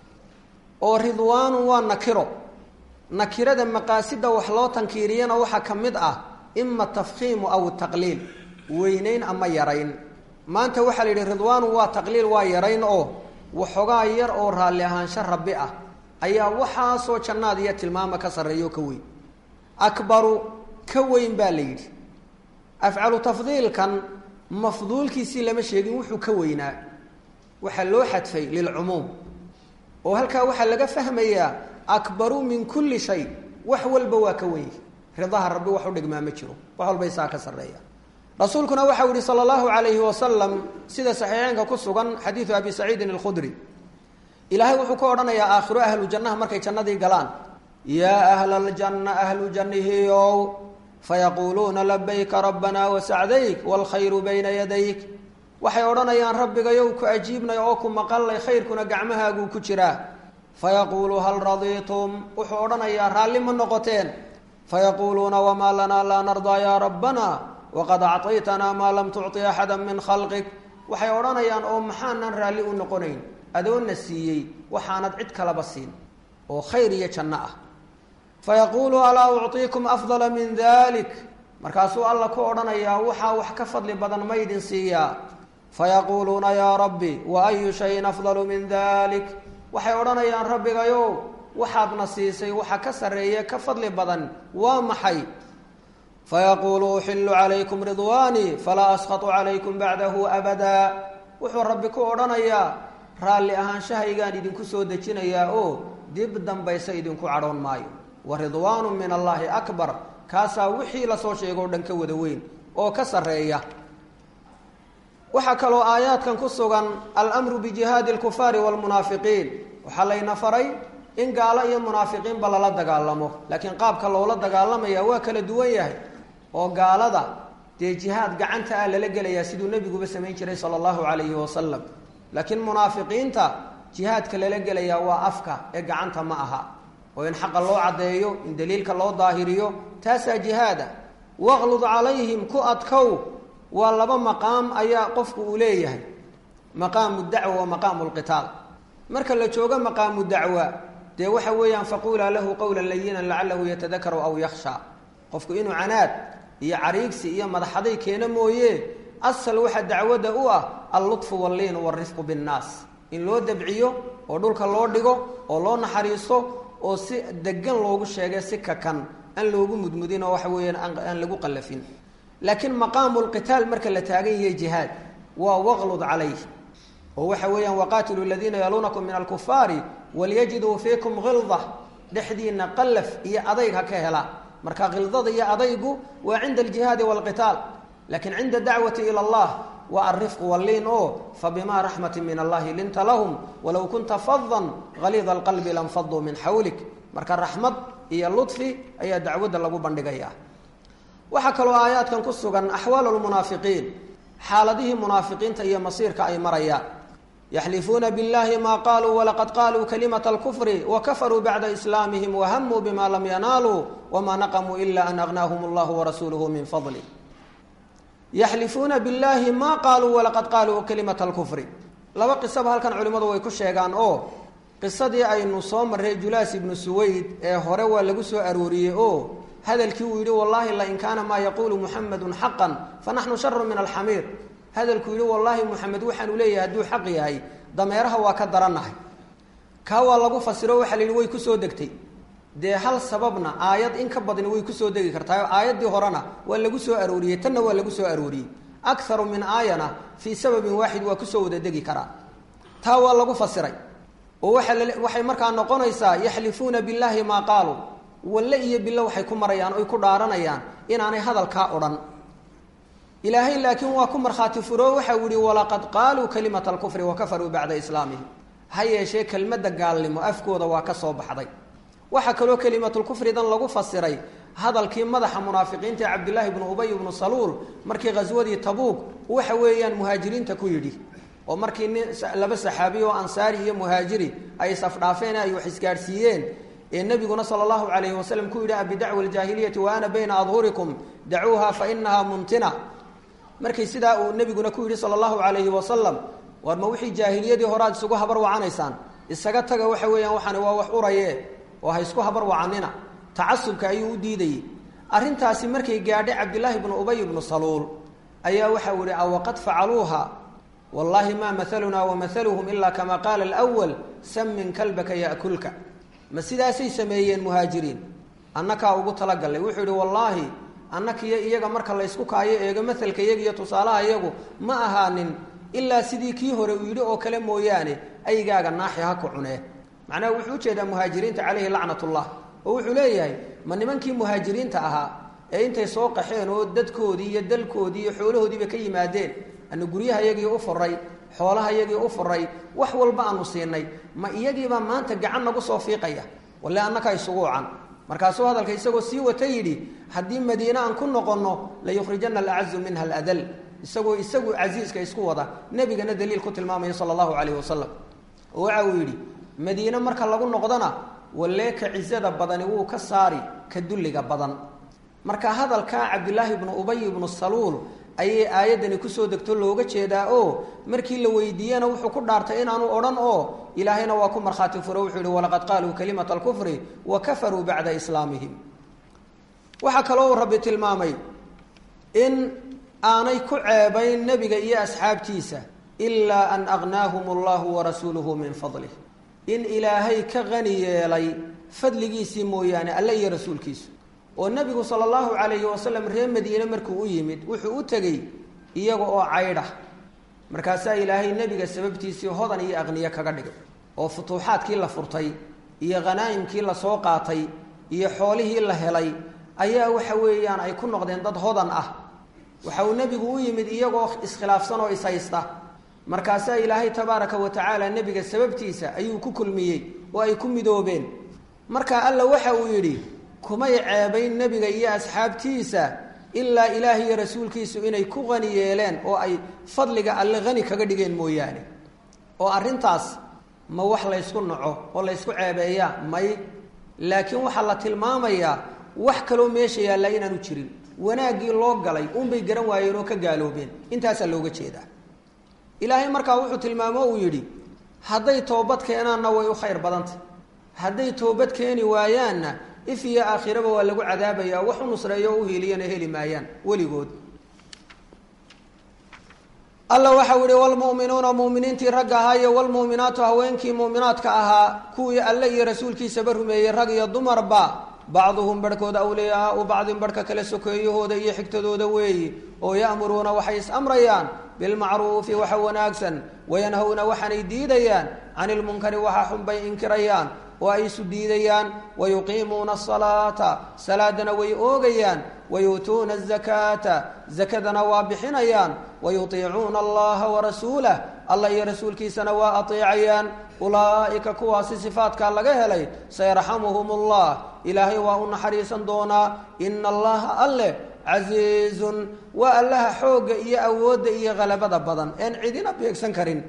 oo ridwaanun waa nakiro nakirada maqaasida wax loo tankiiriyana waxaa ka mid ah ima tafkhiimu aw taqliil weynayn ama yarayn maanta waxaa la yidhi ridwaanun waa taqliil waa yarayn oo waxoogaa yar oo raalli ahaansho rabbi ah ayaa waxaasoo jannaad iyo tilmaama ka sarreeyo ka weyn akbaru ka weyn baa la yidhi afcalu tafdiilkan mafduulkiisii lama sheegin wuxuu ka weynaa waxaa loo xadfay lilcumuum oo halkaa waxaa laga fahmayaa akbaru min kulli shay wax walba waa ka weyn ridaha rabbi wax u dhigmaa ma jiro wax walba isaa ka sarreeya rasuulkuna waxau yihi sala allahu alayhi wasalam sida saxiixeynka ku sugan xadiidu abi saciidin alkhudri ilaahay wuxuu ka odhanayaa aakhiro ahlu jannaha markay jannadii galaan yaa ahla aljanna ahlu jannihiyow fayaquuluuna labayka rabbanaa wasacdayk waalkhayru bayna yadayk waxay odhanayaan rabbigayow ku ajiibnay oo ku maqallay khayrkuna gacmahaaguu ku jiraa fayaquulu hal radiitum wuxuu odhanayaa raalli ma noqoteen fayaquuluuna wamaa lanaa laa nardaa yaa rabbana waqad acطaytanaa maa lam tucطi axada min khalqik waxay odhanayaan oo maxaanan raalli u noqonayn adoonna siiyey waxaanad cid kalaba siin oo khayr iyo janno ah fayaquulu alaa ucطiikum afdala min dalik markaasuu alla ku odhanayaa waxaa wax ka fadli badan ma ydin siiyaa fayaquuluuna yaa rabbi wa ayu shayin afdalu min dalik waxay odhanayaan rabbigayow waxaadna siisay waxa ka sarreeye ka fadli badan waa maxay fayaquulu uxilu calaykum ridwaanii falaa askhatu calaykum bacdahu abadaa wuxuu rabbi ku odhanayaa raalli ahaanshahaygaan idinku soo dejinayaa oo dib dambaysa idinku cadhoon maayo wa ridwaanu min allaahi akbar kaasaa wixii lasoo sheego o dhan ka wada weyn oo ka sarreeya waxaa kaloo aayaadkan ku sugan almru bijihaadi alkufaari waalmunaafiqiin waxaa layna faray in gaalo iyo munaafiqiinba lala dagaalamo laakiin qaabka loola dagaalamaya waa kala duwan yahay oo gaalada dee jihaad gacanta ah lala gelayaa siduu nebiguba samayn jiray sala allahu calayhi wasalam laakiin munaafiqiinta jihaadka lala gelayaa waa afka ee gacanta ma aha oo in xaqa loo caddeeyo in daliilka loo daahiriyo taasaa jihaada waqlud calayhim ku adkow waa laba maqaam ayaa qofku uu leeyahay maqaamu dacwa wa maqaamu lqitaal marka la joogo maqaamu dacwa dee waxa weeyaan faquulaa lahu qowla layinan lacalahu yatadakaru aw yakhsha qofku inuu canaad iyo cariigsi iyo madaxaday keeno mooye asal waxa dacwadda u ah allutfu walliinu walrifqu binnaas in loo dabciyo oo dhulka loo dhigo oo loo naxariisto oo si degan loogu sheegay si kakan aan loogu mudmudin oo waxa weeyaan aan lagu qallafin laakiin maqaamu lqitaal marka la taagan yahay jihaad waa waqlud calayh oo waxa weeyaan waqaatilu ladiina yaluunakum min alkufaari walyajiduu fiikum hilda dhexdiina qallaf iyo adayg ha ka hela marka khildada iyo adaygu waa cinda aljihaadi waalqitaal laakiin cinda dacwati ila allah waa alrifqu walliin oo fabimaa raxmati min allahi linta lahum walow kunta fadan haliida alqalbi lanfaduu min xawlik marka raxmad iyo ludfi ayaa dacwadda lagu bandhigaya waxaa kaloo aayaadkan ku sugan axwaalu lmunaafiqiin xaaladihii munaafiqiinta iyo masiirka ay marayaan yaxlifuuna biاllahi ma qaluu walaqad qaluu kalimata alkufri wakafaruu bacda islaamihim wahamuu bima lam yanaaluu wma naqamuu ila an agnaahum allahu warasuuluhu min fadli yaxlifuuna biاllahi ma qaluu walaqad qaluu kalimata alkufri laba qisaba halkan culimmadu way ku sheegaan oo qisadii aynu soo marray julaas ibnu suwayd ee hore waa lagu soo arooriyey oo hadalkii uu yidhi wallahi lain kaana maa yaquulu muxamedun xaqan fanaxnu sharu min alxamiir hadalkuu yidhi wallaahi muxamed waxaanu leeyahay hadduu xaq yahay dameeraha waa ka darannahay kaa waa lagu fasiro waxaa la yidhi way kusoo degtay dee hal sababna aayad in ka badni way kusoo degi kartaa aayaddii horena waa lagu soo arooriyey tanna waa lagu soo arooriyey akaru min aayana fii sababin waaxid waa kusoo wada degi karaa taa waa lagu fasiray oo waaa waxay markaa noqonaysaa yaxlifuuna billaahi maa qaaluu walle iyo bilo waxay ku marayaan oy ku dhaaranayaan inaanay hadalkaa odhan ilaahay laakiin waa ku markhaati furo waxau yihi walaqad qaaluu kalimata alkufri wakafaruu bacda islaamihim ha yeeshee kelmadda gaalnimo afkooda waa ka soo baxday waxaa kaloo kelimatulkufridan lagu fasiray hadalkii madaxa munaafiqiinta ee cabdillaahi bnu ubay bnu saluul markii ghaswadii tabuuk waxa weeyaan muhaajiriinta ku yidhi oo markii nin laba saxaabiy oo ansaari iyo muhaajiri ay isafdhaafeen ay wax isgaadhsiiyeen ee nebiguna sala allahu calayhi wasalam ku yidhi abidacwa aljaahiliyati wa ana bayna adhurikum dacuuha fa inaha muntina markay sidaa uu nebiguna ku yidhi sala allahu calayhi wasalam war ma wixii jaahiliyadii horaad isugu habar wacanaysaan isaga taga waxa weeyaan waxaani waa wax uraye oo ha isku habar wacanina tacasubka ayuu u diidayey arrintaasi markay gaadhay cabdillaahi bnu ubay bnu saluul ayaa waxau yihi awaqad facaluuha wallaahi maa mahalunaa wamahaluhum ilaa kama qaala alwal samin kalbaka ya'kulka ma sidaasay sameeyeen muhaajiriin annakaa ugu talagallay wuxuu yihi wallaahi annakiyo iyaga marka laysku kaayo eego mahalka iyaga iyo tusaalaha iyagu ma ahaanin ilaa sidii kii hore uu yidhi oo kale mooyaane aygaaga naaxi ha ku cunee macnaha wuxuu ujeedaa muhaajiriinta caleyhi lacnatullah oo wuxuu leeyahay ma nimankii muhaajiriinta ahaa ee intay soo qaxeen oo dadkoodii iyo dalkoodii iyo xoolahoodiiba ka yimaadeen anu guryaha iyagii u furay xoolaha iyagii u furay wax walba aanu siinay ma iyagiibaa maanta gacan nagu soo fiiqaya walle annaka isugu wacan markaasuu hadalka isagoo sii wata yidhi haddii madiine aan ku noqonno layukhrijana alacazu minha aladal isagoo isagu casiiska isku wada nebigana daliil ku tilmaamaya sala allahu calayhi wasalam oo waxa uu yidhi madiine marka lagu noqdona wallee ka cizada badani wuu ka saari ka dulliga badan marka hadalkaa cabdillaahi bnu ubay ibnu saluul ayay aayaddani kusoo degto looga jeedaa oo markii la weydiiyena wuxuu ku dhaartay inaanu odhan oo ilaahayna waa ku markhaati furo wuxuu yihi walaqad qaaluu kalimata alkufri wa kafaruu bacda islaamihim waxaa kaloo uu rabbi tilmaamay in aanay ku ceebayn nebiga iyo asxaabtiisa ilaa an agnaahum allahu warasuuluhu min fadlih in ilaahay ka qani yeelay fadligiisii mooyaane alle iyo rasuulkiisu oo nebigu sala allahu calayhi wasalam reer madiine markuu u yimid wuxuu u tegey iyaga oo caydha markaasaa ilaahay nebiga sababtiisii hodan iyo aqniye kaga dhigay oo futuuxaadkii la furtay iyo khanaa'imkii lasoo qaatay iyo xoolihii la helay ayaa waxa weeyaan ay ku noqdeen dad hodan ah waxa uu nebigu u yimid iyagoo iskhilaafsan oo ishaysta markaasaa ilaahay tabaaraka wa tacaala nebiga sababtiisa ayuu ku kulmiyey oo ay ku midoobeen marka alla waxa uu yidhi kumay ceebayn nebiga iyo asxaabtiisa ilaa ilaah iyo rasuulkiisu inay ku qani yeeleen oo ay fadliga alle qani kaga dhigeen mooyaane oo arrintaas ma wax laysku naco oo laysku ceebeeyaa may laakiin waxaa la tilmaamayaa wax kaloo meesha yaallaa inaanu jirin wanaaggii loo galay unbay garan waayeen oo ka gaaloobeen intaasaa looga jeedaa ilaahay markaa wuxuu tilmaamo uu yidhi hadday toobad keenaanna way u khayr badantay hadday toobad keeni waayaanna if iyo aakhiraba waa lagu cadaabayaa wax u nusreeyo o u hiiliyana heli maayaan weligood alla waxau yihi wlmu'minuuna mu'miniintii ragga ahaa iyo wlmu'minaatu haweenkii mu'minaadka ahaa kuwii alle iyo rasuulkiisaba rumeeyey rag iyo dumarba bacduhum barhkood awliyaau bacdin barhka kale sokeeyahooda iyo xigtadooda weeyi oo ya'muruuna waxay is-amrayaan bilmacruufi waxa wanaagsan wayanhawna waxaanay diidayaan can ilmunkari waxa xunbay inkirayaan oo ay isu diidayaan wayuqiimuuna asalaata salaadana way oogayaan wayuutuuna azakaata zakadana waa bixinayaan wayutiicuuna allaha warasuulah allah iyo rasuulkiisana waa ateecayaan ulaa'ika kuwaasi sifaatkaa laga helay sayarxamuhum allah ilaahay waa u naxariisan doonaa ina allaha alleh casiizun waa allaha xoogga iyo awoodda iyo halabada badan een cidina beegsan karin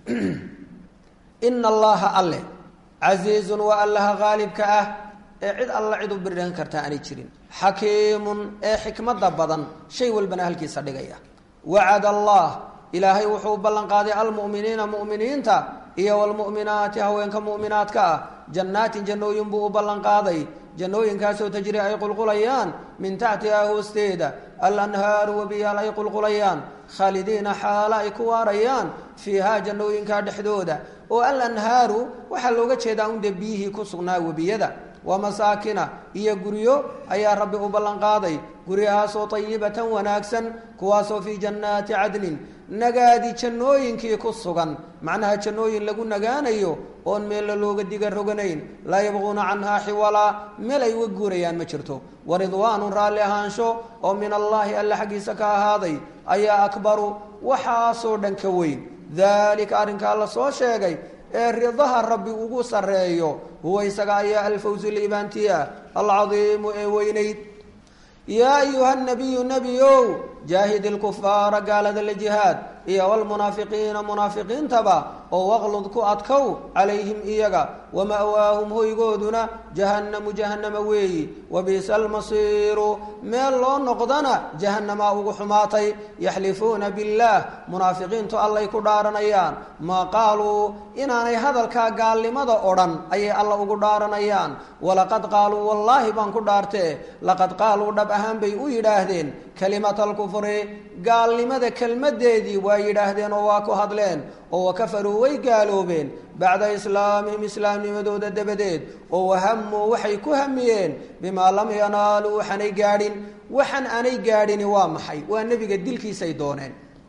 ina allaha alleh casiizun waa allaha haalibka ah ee cid alla cid u birdhan kartaa aanay jirin xakiimun ee xikmadda badan shay walbana halkiisa dhigaya wacad allah ilaahay wuxuu ballan qaaday almu'miniina mu'miniinta iyo wlmu'minaati haweenka mu'minaadka ah jannaatin jannooyin buu u ballan qaaday jannooyinkaasoo tajri ay qulqulayaan min taxtihaa hoosteeda alanhaaru wabiyaal ay qulqulayaan khaalidiina xaala ay ku waarayaan fiihaa jannooyinkaa dhexdooda oo alanhaaru waxaa looga jeedaa undee biyihii ku sugnaa webiyada wa masaakina iyo guryo ayaa rabbi u ballan qaaday guryahaasoo tayibatan wanaagsan kuwaasoo fii jannaati cadnin nagaadi jannooyinkii ku sugan macnaha jannooyin lagu nagaanayo oon meella looga diga roganayn laa yabquuna canhaa xiwalaa meel ay uga guurayaan ma jirto wa ridwaanun raalli ahaansho oo min allaahi alla xaggiisa ka ahaaday ayaa akbaru waxaasoo dhan ka weyn daalika arrinkaa la soo sheegay ee ridaha rabbi ugu sarreeyo huwa isaga ayaa alfawsu liibaantiya alcadiimu ee weynayd yaa ayuha nabiyu nebiow jaahid ilkufaara gaalada la jihaad iyo wlmunaafiqiina munaafiqiintaba oo waqlud ku adkow calayhim iyaga wama'waahum hoygooduna jahannamu jahannama weeyi wabiisa almasiiru meel loo noqdana jahannamaa ugu xumaatay yaxlifuuna billaah munaafiqiintu allay ku dhaaranayaan maa qaaluu inaanay hadalkaa gaalnimada odhan ayay alla ugu dhaaranayaan walaqad qaaluu wallaahi baan ku dhaartee laqad qaaluu dhab ahaan bay u yidhaahdeen kalimata alkufri gaalnimada kelmadeedii waa yidhaahdeen oo waa ku hadleen oo wakafaruu way gaaloobeen bacda islaamihim islaamnimadooda dabadeed oo wahamuu waxay ku hamiyeen bimaa lam yanaaluu waxaanay gaadhin waxan aanay gaadhini waa maxay waa nebiga dilkiisay dooneen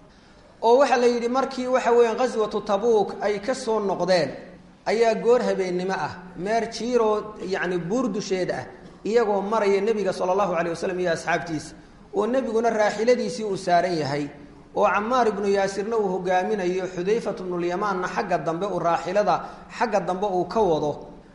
oo waxaa la yidhi markii waxa weeyaan qaswatu tabuuk ay ka soo noqdeen ayaa goor habeennimo ah meer jiiroo yacni buur dusheed ah iyagoo maraya nebiga sala allahu calay wasalam iyo asxaabtiisa oo nebiguna raaxiladiisii uu saaran yahay oo camaar ibnu yaasirna uu hogaaminayo xudayfat bnulyamaanna xagga dambe uu raaxilada xagga dambe uu ka wado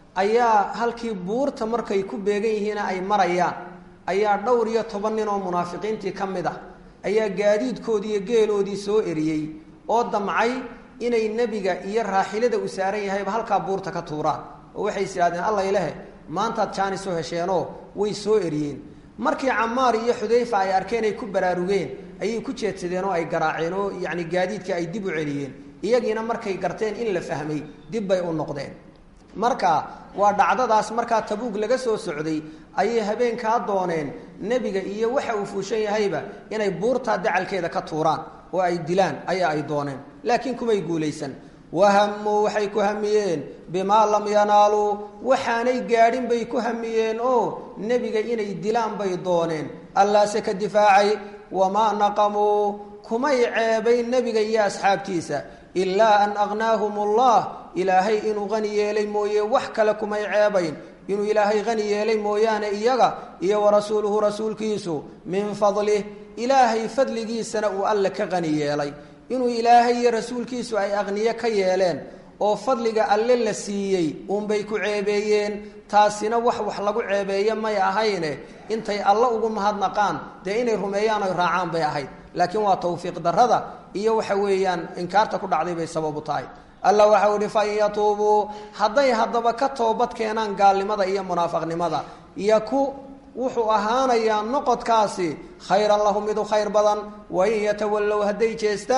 ayaa halkii buurta markay ku beegan yihiina ay marayaan ayaa dhowr iyo toban nin oo munaafiqiintii ka mid ah ayaa gaadiidkoodii iyo geeloodii soo eriyey oo damcay inay nebiga iyo raaxilada uu saaran yahayba halkaa buurta ka tuuraan oo waxay is idhahdeen alla ilahe maantaad jaanis u hesheenoo way soo eriyeen markii camaar iyo xudayfa ay arkeen ay ku baraarugeen ayay ku jeedsadeen oo ay garaaceen oo yacni gaadiidkii ay dib u celiyeen iyagiina markay garteen in la fahmay dib bay u noqdeen marka waa dhacdadaas markaa tabuug laga soo socday ayay habeenkaa dooneen nebiga iyo waxa uu fuushan yahayba inay buurtaa dacalkeeda ka tuuraan oo ay dilaan ayaa ay dooneen laakiin kumay guulaysan wahamuu waxay ku hamiyeen bimaa lam yanaaluu waxaanay gaadhin bay ku hamiyeen oo nebiga inay dilaan bay dooneen allaase ka difaacay wamaa naqamuu kumay ceebayn nebiga iyo asxaabtiisa ilaa an aqnaahum allah ilaahay inuu qani yeelay mooye wax kale kumay ceebayn inuu ilaahay qani yeelay mooyaane iyaga iyo warasuuluhu rasuulkiisu min fadlih ilaahay fadligiisana uu alle ka qani yeelay inuu ilaahay iyo rasuulkiisu ay aqniye ka yeeleen oo fadliga alle la siiyey uunbay ku ceebeeyeen taasina wax wax lagu ceebeeye may ahayne intay alle ugu mahadnaqaan dee inay rumeeyaan oy raacaan bay ahayd laakiin waa tawfiiq darrada iyo waxa weeyaan inkaarta ku dhacday bay sababu tahay alla waxau ihi fain yatuubuu hadday haddaba ka toobad keenaan gaalnimada iyo munaafaqnimada yaku wuxuu ahaanayaa noqodkaasi khayran lahum mid u khayr badan wain yatawallow hadday jeestaan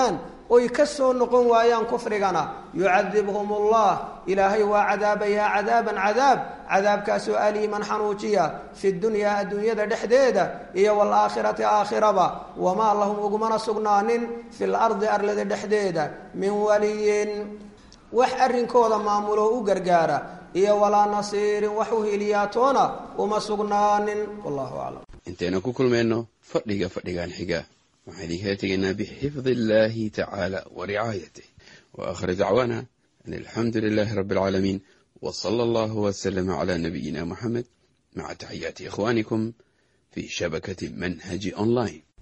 oy ka soo noqon waayaan kufrigana yucadibhum ullah ilaahay waa cadaabayaa cadaaban cadaab cadaabkaasoo aliiman xanuujiya fi dunyaa adduunyada dhexdeeda iyo waalaakhirati aakhiraba wamaa lahum ugumana sugnaanin fi lardi arlada dhexdeeda min waliyin wax arrinkooda maamulo u gargaara iyo walaa nasiirin wax u hiliyaatoona uma sugnaanin wallahu aclam intaynu ku kulmayno fadhiga fadhigan xiga waxaan idinkala tegaynaa bixifdi illaahi tacaala wa ricaayatih wa aakhir dacwaana an alxamdu lilaahi rabbi alcaalamiin wa sala allahu wasalama calaa nabiyina moxamed maca taxiyaati ikhwaanikum fii shabakati manhaji online